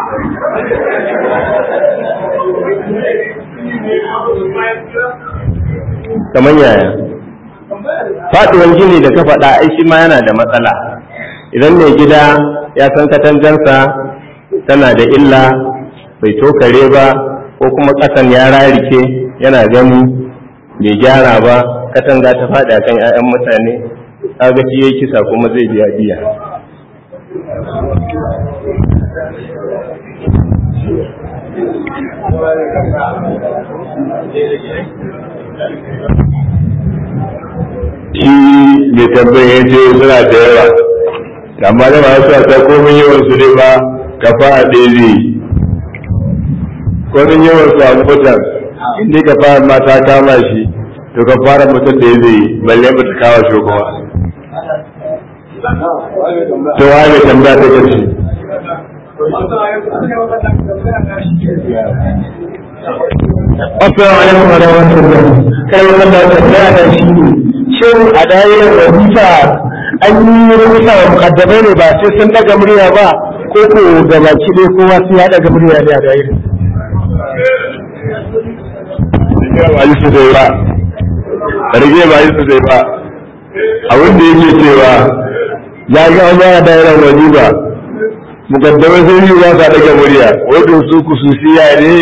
kamar yaya faɗuwar gini da ka faɗa ai shi ma yana da matsala idan mai gida ya san katangansa tana da illa bai tokare ba ko kuma ƙasan ya rarike yana gani bai gyara ba katanga ta faɗi a kan 'ya'yan mutane kaga shi yayi kisa kuma zai biya biya shi mai tambayin ya ce suna da yawa amma da masu ta komin yawan su ne ba ka fara ɗaya zai yi komin yawan su a mutan inda ka fara mata kama shi to ka fara mutum da ya zai yi balle ba ta kawo shi kuma to wa mai tambaya ta gaci Assalamu alaikum wa rahmatullah. Kai wannan da tambaya da shi ne. Shin a dayirar wazifa an yi rubuta wa mukaddamai ne ba sai sun daga murya ba ko ko da baki dai kowa sai ya daga murya ne a dayirar. ba yi su zai ba rage ba yi su zai ba abin da yake cewa ya ga an ba dairan waje ba mukaddamai sun yi ba sa daga murya wajen su kususiya ne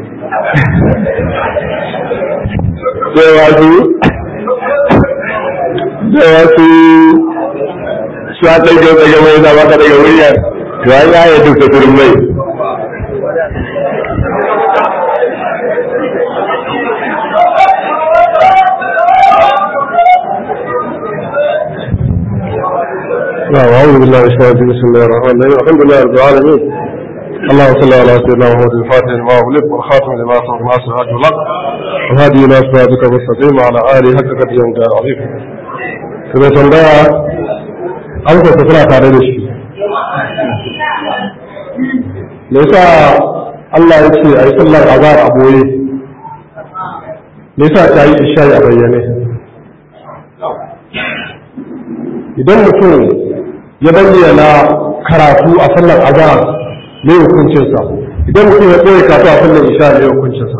cewa su cewa su su a ɗauke daga mai na baka daga murya to an yaya duk da turmai نعم أعوذ بالله من الشيطان الرجيم بسم الله الرحمن الرحيم الحمد لله رب العالمين اللهم صل على سيدنا محمد الفاتح لما أغلق والخاتم لما سبق ناصر الحج والحق وهدي إلى صراطك المستقيم وعلى آله حق قدر يوم العظيم كما تنبأ أنت تطلع على الشيء me yasa Allah ya ce a yi sallar azhar a boye me yasa ta yi isha a bayyane idan mutum ya bayyana karatu a sallar azhar ne hukuncinsa idan mutum ya ɓoye karatu a sallar isha ne hukuncinsa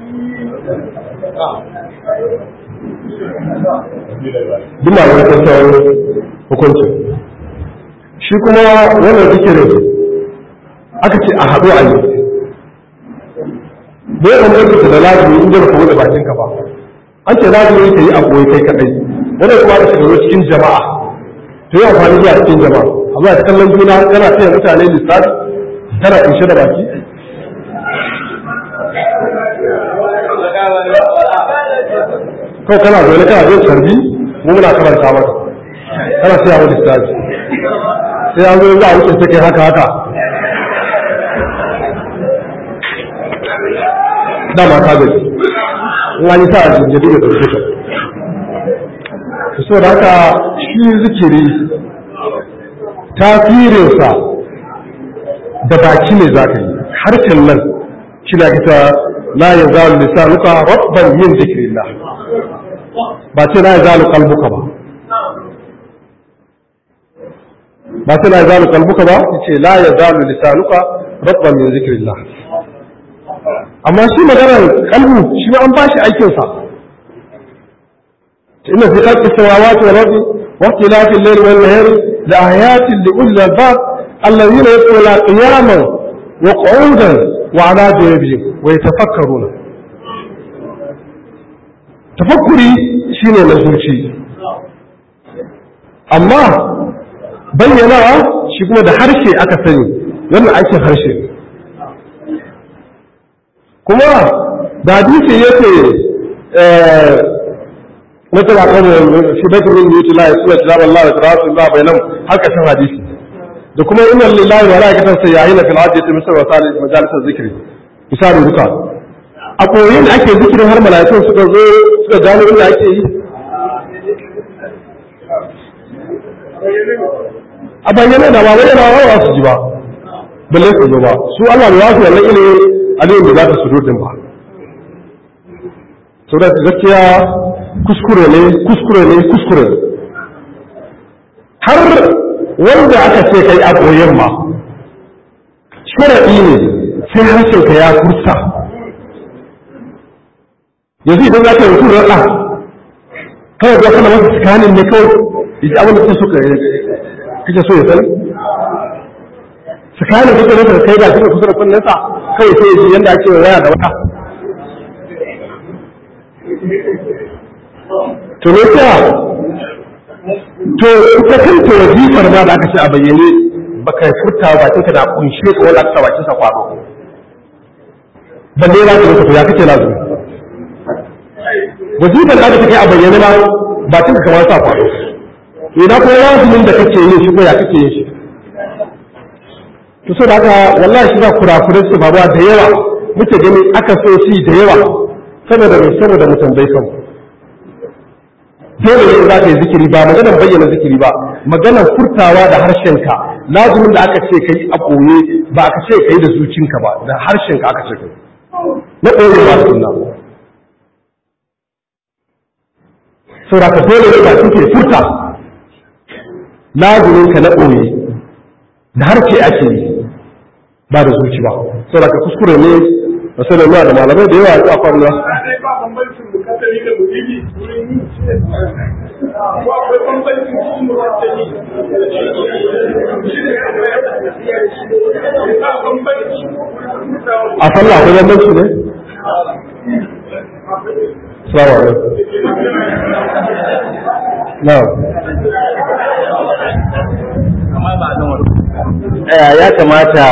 duk malamai sun san hukuncin shi kuma wannan zikirin aka ce a haɗu a yi bai bambanta da lazimi in ba ka buɗe bakinka ba an ce lazimi ka yi a koyi kai kaɗai wannan kuma aka shiga cikin jama'a to yi amfani zuwa cikin jama'a amma a kallon juna kana taya mutane lissafi kana kunshe da baki kawai kana zaune kana jin sarbi mu muna karanta maka kana taya mu lissafi sai an zo za a wuce take haka haka dama ta gaji in an yi sa a jinjiri da ɗauke ka so da haka shi zikiri tasirinsa da baki ne za ka yi harshen nan shi na kita la ya zalu lisanuka rabban min zikrillah ba ce la ya zalu kalbuka ba ba ce la ya zalu kalbuka ba ce la ya zalu lisanuka rabban min zikrillah amma shi maganar kalbu shi ma an ba shi aikinsa inna fi khalqi samawati wal ardi wa ikhtilafi al-layli wan nahari la ayatin li ulil albab alladhina yaquluna qiyaman wa qu'udan wa ala junubihim wa yatafakkaruna tafakkuri shine na zuci amma bayyanawa shi kuma da harshe aka sani wannan aikin harshe ne kuma da hadisi yake wata ba kan shi bai kuma yi tula ya suna tilabar Allah da tarasu Allah bai nan har ƙarshen hadisi da kuma inna lillahi wa malaikatan sayyahin fil ardi misal wa salih majalisar zikri misali duka a koyin da ake zikirin har malaikun suka zo suka gano inda ake yi a bayyana da ba bayyana wa su ji ba balle su zo ba su Allah bai wasu wannan ilimin aliyu da za ta sudurdin ba sau da gaskiya kuskure ne kuskure ne kuskure ne har wanda aka ce kai a koyon ma sharaɗi ne sai harshenka ya kursa yanzu idan za ka yi mutum raɗa kawai ga kana masa tsakanin ne kawai yaji abin da kake so kake so ya sani tsakanin kake masa kai ga shi kusa da kunnensa kawai sai ya ji yadda ake waya da wata to ne ta to ita kanta wazifar ma da aka ce a bayyane baka furta bakinka da kunshe ka wanda aka bakin sa kwado balle za ka to ya kace lazumi wazifar da aka kai a bayyane ma bakinka kamar sa kwado ina ko lazumin da kake yin shi ko ya kake yin shi to so da haka wallahi shi za kurakurai su babuwa da yawa muke gani aka so shi da yawa saboda mai saboda mu tambayi kanmu dole ne za ka yi zikiri ba maganar bayyana zikiri ba maganar furtawa da harshenka lazumin da aka ce kai a koye ba aka ce kai da zucinka ba da harshenka aka ce kai na koye ba sunna saboda ka dole ne ba kike furta lazumin ka na koye da harshe ake yi ba da zuci ba saboda ka kuskure ne masalan da malamai da yawa a kwanan a sallah akwai bambanci ne? Salamu alaikum. Na'am. ya kamata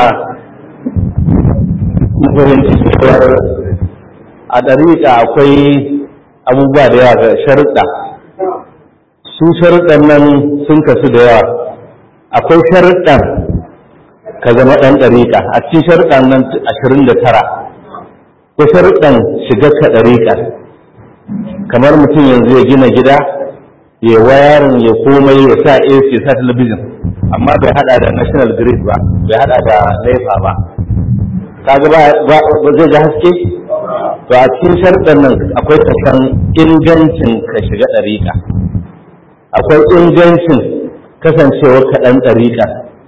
fahimci cewa a ɗariƙa akwai abubuwa da yawa ga sharuɗa su sharuɗan nan sun kasu da yawa akwai sharuɗan ka zama ɗan ɗariƙa a cikin sharuɗan nan ashirin da tara ko sharuɗan shiga ka ɗariƙa kamar mutum yanzu ya gina gida ya wayarin ya komai ya sa AC ya sa talabijin amma bai hada da national grid ba bai hada da nefa ba kaga ba ba zai ga haske to a cikin sharɗan nan akwai kasan ingancin ka shiga ɗariƙa akwai ingancin kasancewar kaɗan ɗariƙa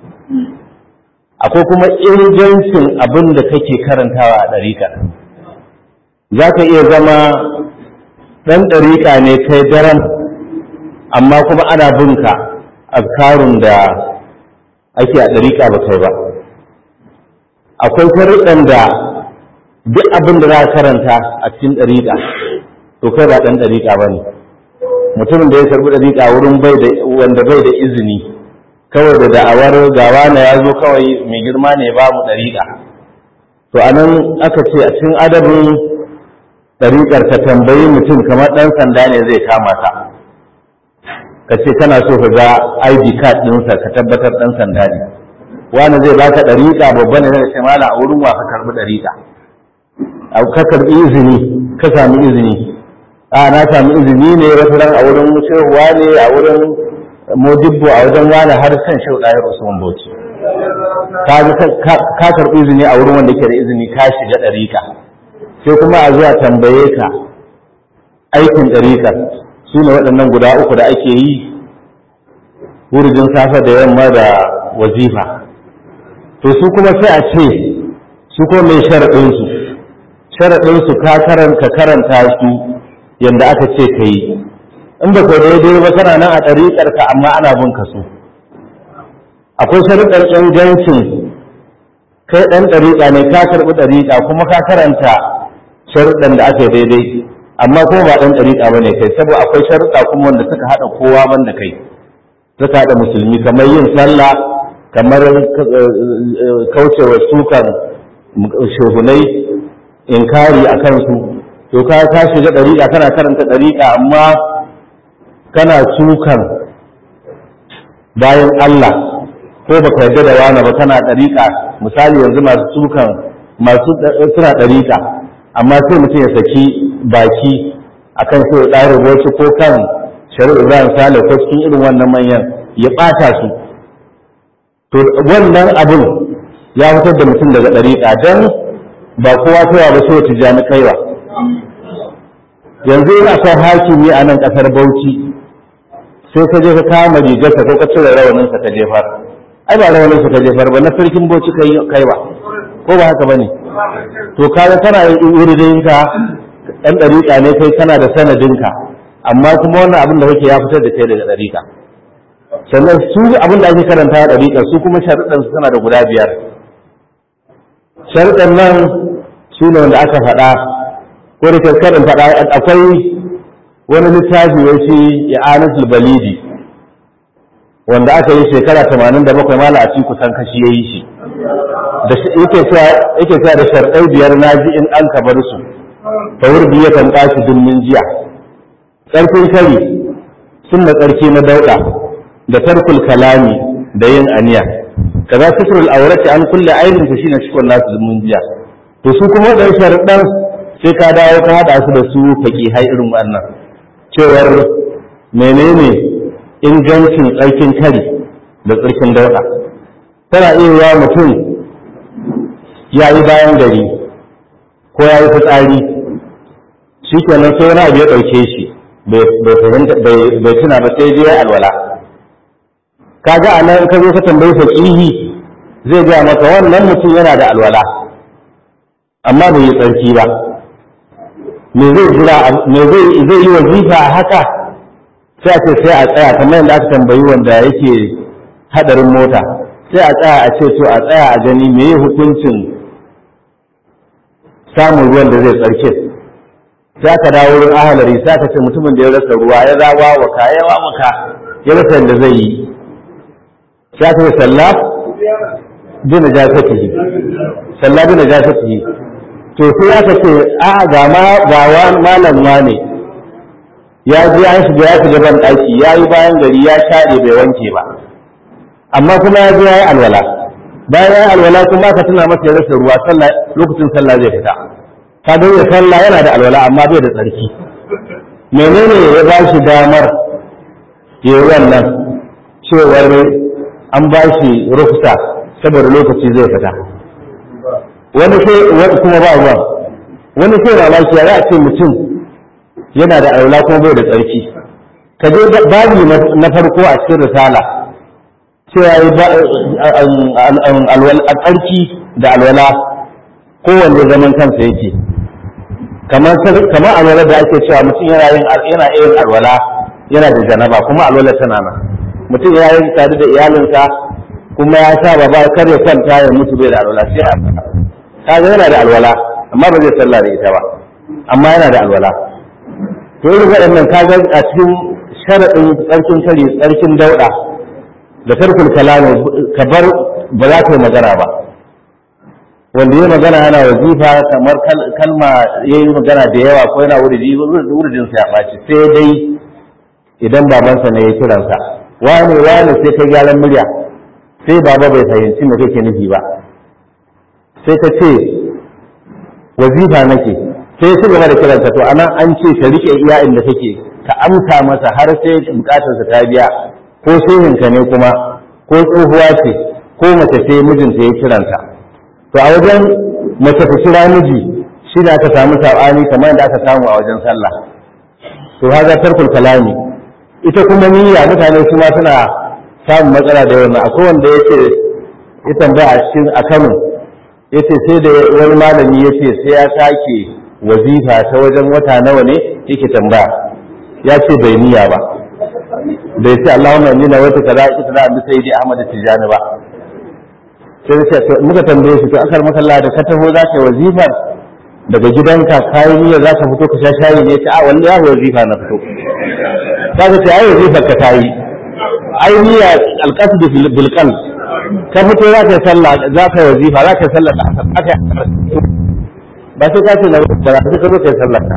akwai kuma ingancin abin da kake karantawa a ɗariƙa za ka iya zama ɗan ɗariƙa ne kai daren amma kuma ana binka azkarun da ake a ɗariƙa ba kai ba akwai sharuɗan da duk abin da za ka karanta a cikin ɗariƙa to kai ba ɗan ɗariƙa ba ne mutumin da ya karɓi ɗariƙa wurin bai da wanda bai da izini kawai da da'awar gawa na ya zo kawai mai girma ne babu ɗariƙa to a nan aka ce a cikin adabin ɗariƙar ka tambayi mutum kamar ɗan sanda ne zai kama ka ka ce kana so ka ga id card ɗinsa ka tabbatar ɗan sanda ne wani zai baka ɗariƙa babba ne zai ce mala a wurin wa ka karɓi ɗariƙa ka karɓi izini ka sami izini a na sami izini ne wata ran a wurin shehuwa ne a wurin modibbo a wajen wani har kan shehu ɗayar usman bauchi ka karɓi izini a wurin wanda ke da izini ka shiga ɗariƙa sai kuma a zuwa tambaye ka aikin ɗariƙar su ne waɗannan guda uku da ake yi wurjin safe da yamma da wazifa to su kuma sai a ce su kuma mai sharaɗinsu sharaɗinsu ka karanta karanta su yadda aka ce ka yi in ba ka daidai ba kana nan a ɗariƙar ka amma ana bin ka su akwai sharaɗin ingancin kai ɗan ɗariƙa ne ka karɓi ɗariƙa kuma ka karanta sharuɗan da aka yi daidai amma kuma ba ɗan ɗariƙa ba ne kai saboda akwai sharuɗa kuma wanda suka haɗa kowa ban da kai suka haɗa musulmi kamar yin sallah kamar kaucewa sukan shehunai inkari a kansu to ka ka shiga ɗariƙa kana karanta ɗariƙa amma kana sukan bayan Allah ko baka yarda da wani ba kana ɗariƙa misali yanzu masu sukan masu suna ɗariƙa amma sai mutum ya saki baki akan sai ya ɗare wasu ko kan shari'a Ibrahim Sale ko cikin irin wannan manyan ya ɓata su to wannan abin ya fitar da mutum daga ɗariƙa don ba kowa kowa ba sai tijani kaiwa yanzu ina son hakimi a nan ƙasar Bauchi sai ka je ka kama rigarsa ko ka cire rawaninsa ka jefar ai ba rawaninsa ka jefar ba na sarkin Bauchi kaiwa ko ba haka bane to kaga kana yin wuridinka ɗan ɗariƙa ne kai kana da sanadinka amma kuma wannan abin da kake ya fitar da kai daga ɗariƙa sannan su abin da ake karanta a ɗariƙa su kuma sharuɗan su tana da guda biyar sharuɗan nan su ne wanda aka faɗa ko da karin faɗa akwai wani littafi wai shi i'anatul balidi wanda aka yi shekara 87 mala a cikin kusan kashi yayi shi da yake cewa yake cewa da sharɗai biyar naji in an ka bar su ta wurbi ya kan tashi dummin jiya ƙarfin kari sunna tsarki na dauɗa da tarkul kalami da yin aniya kaza sitrul aurati an kulle ainin ta shine cikon nasu dummin jiya to su kuma da sharɗan sai ka dawo ka hada su da su hai irin wannan cewar menene ingancin tsarkin kari da tsarkin dauɗa tana iya yawa mutum ya yi bayan gari ko ya yi fitsari shi kenan sai wani abu ya ɗauke shi bai tuna ba sai je alwala kaga a nan ka zo ka tambayi faqihi zai gaya maka wannan mutum yana da alwala amma bai yi tsarki ba me zai jira me zai zai yi wazifa haka sai a ce sai a tsaya kamar yadda aka tambayi wanda yake hadarin mota sai a tsaya a ce to a tsaya a gani me yi hukuncin samun ruwan da zai tsarki sai aka dawo wurin ahalari sai aka ce mutumin da ya rasa ruwa ya zawa waka ya waka ya rasa yadda zai yi sai aka ce sallah bi najasatihi sallah bi najasatihi to sai aka ce a ga ma ga malam ne ya je an shiga ya shiga ban daki ya yi bayan gari ya share bai wanke ba amma kuma ya je ya yi alwala bayan ya yi alwala kuma aka tuna masa ya rasa ruwa sallah lokacin sallah zai fita ka ga ya sallah yana da alwala amma bai da tsarki menene ya ba shi damar ya yi wannan cewar an ba shi rufsa saboda lokaci zai fita wani sai kuma ba ruwan wani sai mamaki ya za a ce mutum yana da alwala kuma bai da tsarki ka je babi na farko a cikin risala cewa a tsarki da alwala kowanne zaman kansa yake kamar alwala da ake cewa mutum yana yin yana yin alwala yana da janaba kuma alwala tana nan mutum ya yi tare da iyalinsa kuma ya sa ba kar ya kwanta ya mutu bai da alwala sai a kaga yana da alwala amma ba zai sallah da ita ba amma yana da alwala to irin waɗannan kaga a cikin sharaɗin tsarkin kare tsarkin dauɗa da tarkul kalami ka bar ba za ka yi magana ba wanda ya magana yana wazifa kamar kalma ya yi magana da yawa ko yana wuridi wuridinsa ya ɓaci sai dai idan babansa ne ya kiransa wane wane sai ka gyaran murya sai baba bai fahimci me kake nufi ba sai ka ce wazifa nake sai su gaba da kiranka to anan an ce ka rike iya inda kake ka amsa masa har sai bukatarsa ta biya ko shehinka ne kuma ko tsohuwa ce ko mace ce mijinta ya kiranta to a wajen mace ta kira miji shi da aka samu sabani kamar da aka samu a wajen sallah to haza tarkul kalami ita kuma niyya mutane su ma suna samun matsala da yawan akwai wanda yace ya tambaya a cikin a Kano yace sai da wani malami yace sai ya sake wazifa ta wajen wata nawa ne yake tambaya ya ce bai niyya ba bai ce Allahumma inni na wata kaza ita da Abu Sayyidi Ahmad Tijani ba sai ce to muka tambaye shi to akar makalla da ka taho za ka yi wazifar daga gidanka kayan niyya za ka fito ka sha shayi ne ta a wani ya wazifa na fito ka ga ce ai wazifar ka tayi ai niyya alqasd bil qalb ka fito za ka yi sallah za ka yi wazifa za ka yi sallah da asar aka ba sai ka ce na ba za ka zo ka yi sallah ka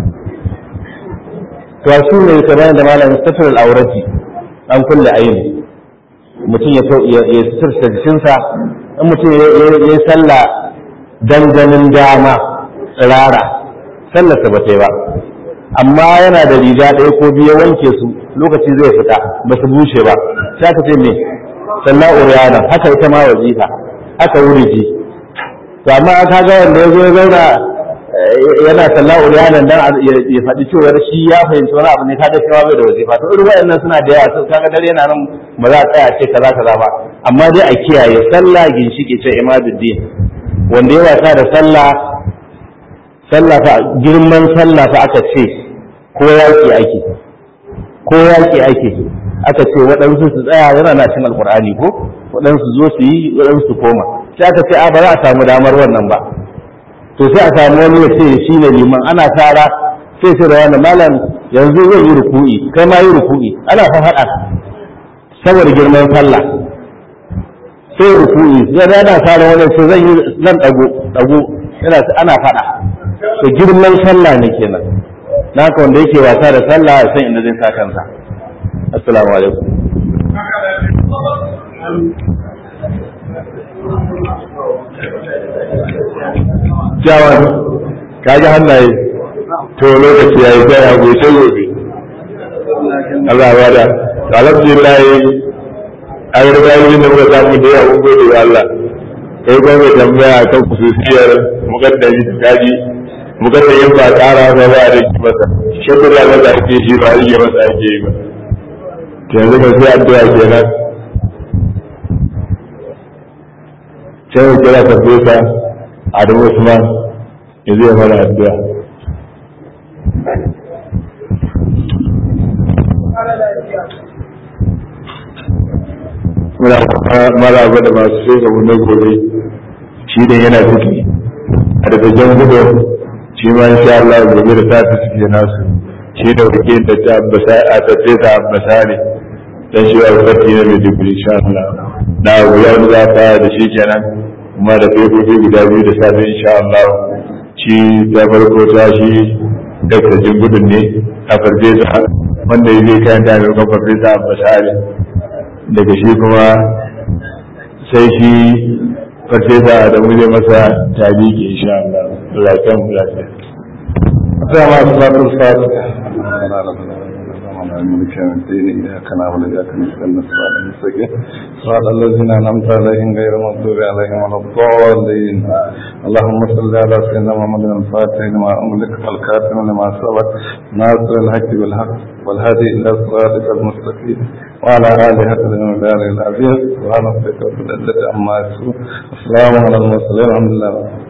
to shi ne kamar da malamin safar al-aurati an kulle aini mutum ya ya sirta jikinsa in mutum ya yi sallah danganin dama tsirara sallarsa ba ta yi ba amma yana da riga ɗaya ko biyu wanke su lokaci zai fita ba su bushe ba sai aka ce me sallah uriyana haka ita ma wazifa haka wuriji to amma ka ga wanda ya zo ya zauna yana sallah uriyana dan ya faɗi cewa shi ya fahimci wani abu ne kaga cewa bai da wazifa to irin waɗannan suna da yawa kaga dare yana nan ba za a tsaya ce kaza kaza ba amma dai a kiyaye sallah ginshiki ce imaduddin wanda ya wasa da sallah sallah fa girman sallah fa aka ce ko yaki ake ko yaki ake aka ce waɗansu su tsaya yana na cin alkur'ani ko waɗansu zo su yi waɗansu su koma sai aka ce a ba za a samu damar wannan ba to sai a samu wani ya ce shi ne liman ana tara sai ce da wani malam yanzu zai yi ruku'i kai ma yi ruku'i ana fa haɗa saboda girman sallah sai ruku'i zai yana tara wani sai zan yi zan dago dago yana ana faɗa to girman sallah ne kenan na haka wanda yake wasa da sallah ya san inda zai sa kansa assalamu alaikum Jawan, ka ji hannaye, to lokaci ya yi sai a goce gobe. Allah ba da, alhamdulillah an riga yi da muka samu da yawa gode wa Allah. Kai kuma mai tambaya kan kususiyar mukaddari da kaji, mukaddarin ba tsara ba ba a rage masa. Shakur ya masa ake shi ba a rage masa ake yi ba. Yanzu ka sai addu'a kenan. Sai mu kira farfesa Adamu Usman ya zai mana addu'a. Muna maraba da masu sai ga na gobe shi da yana ciki a daga jan gudu shi ma insha Allah gobe da ta fi suke nasu shi da wake da ta abbasa a tatte ta abbasa ne dan shi wa fati ne mai dubu insha Allah na guya da za da shi kenan kuma da fefofi guda biyu da safe insha Allah shi ta farko ta shi daga gudun ne a farfesa wanda ya zai kayan da mai farfesa a basari daga shi kuma sai shi farfesa da mu zai masa tabi ke insha Allah lafiyan lafiya. Assalamu alaikum مالك يوم الدين إياك نعبد وإياك نستعين صراط المستقيم صراط الذين أنعمت عليهم غير المغضوب عليهم ولا الضالين اللهم صل على سيدنا محمد الفاتح لما أملك والكاتم لما سبق ناصر الحق بالحق والهادي إلى صراطك المستقيم وعلى آله حق المدار العظيم سبحان ربك رب العزة عما يصفون والسلام على المرسلين الحمد لله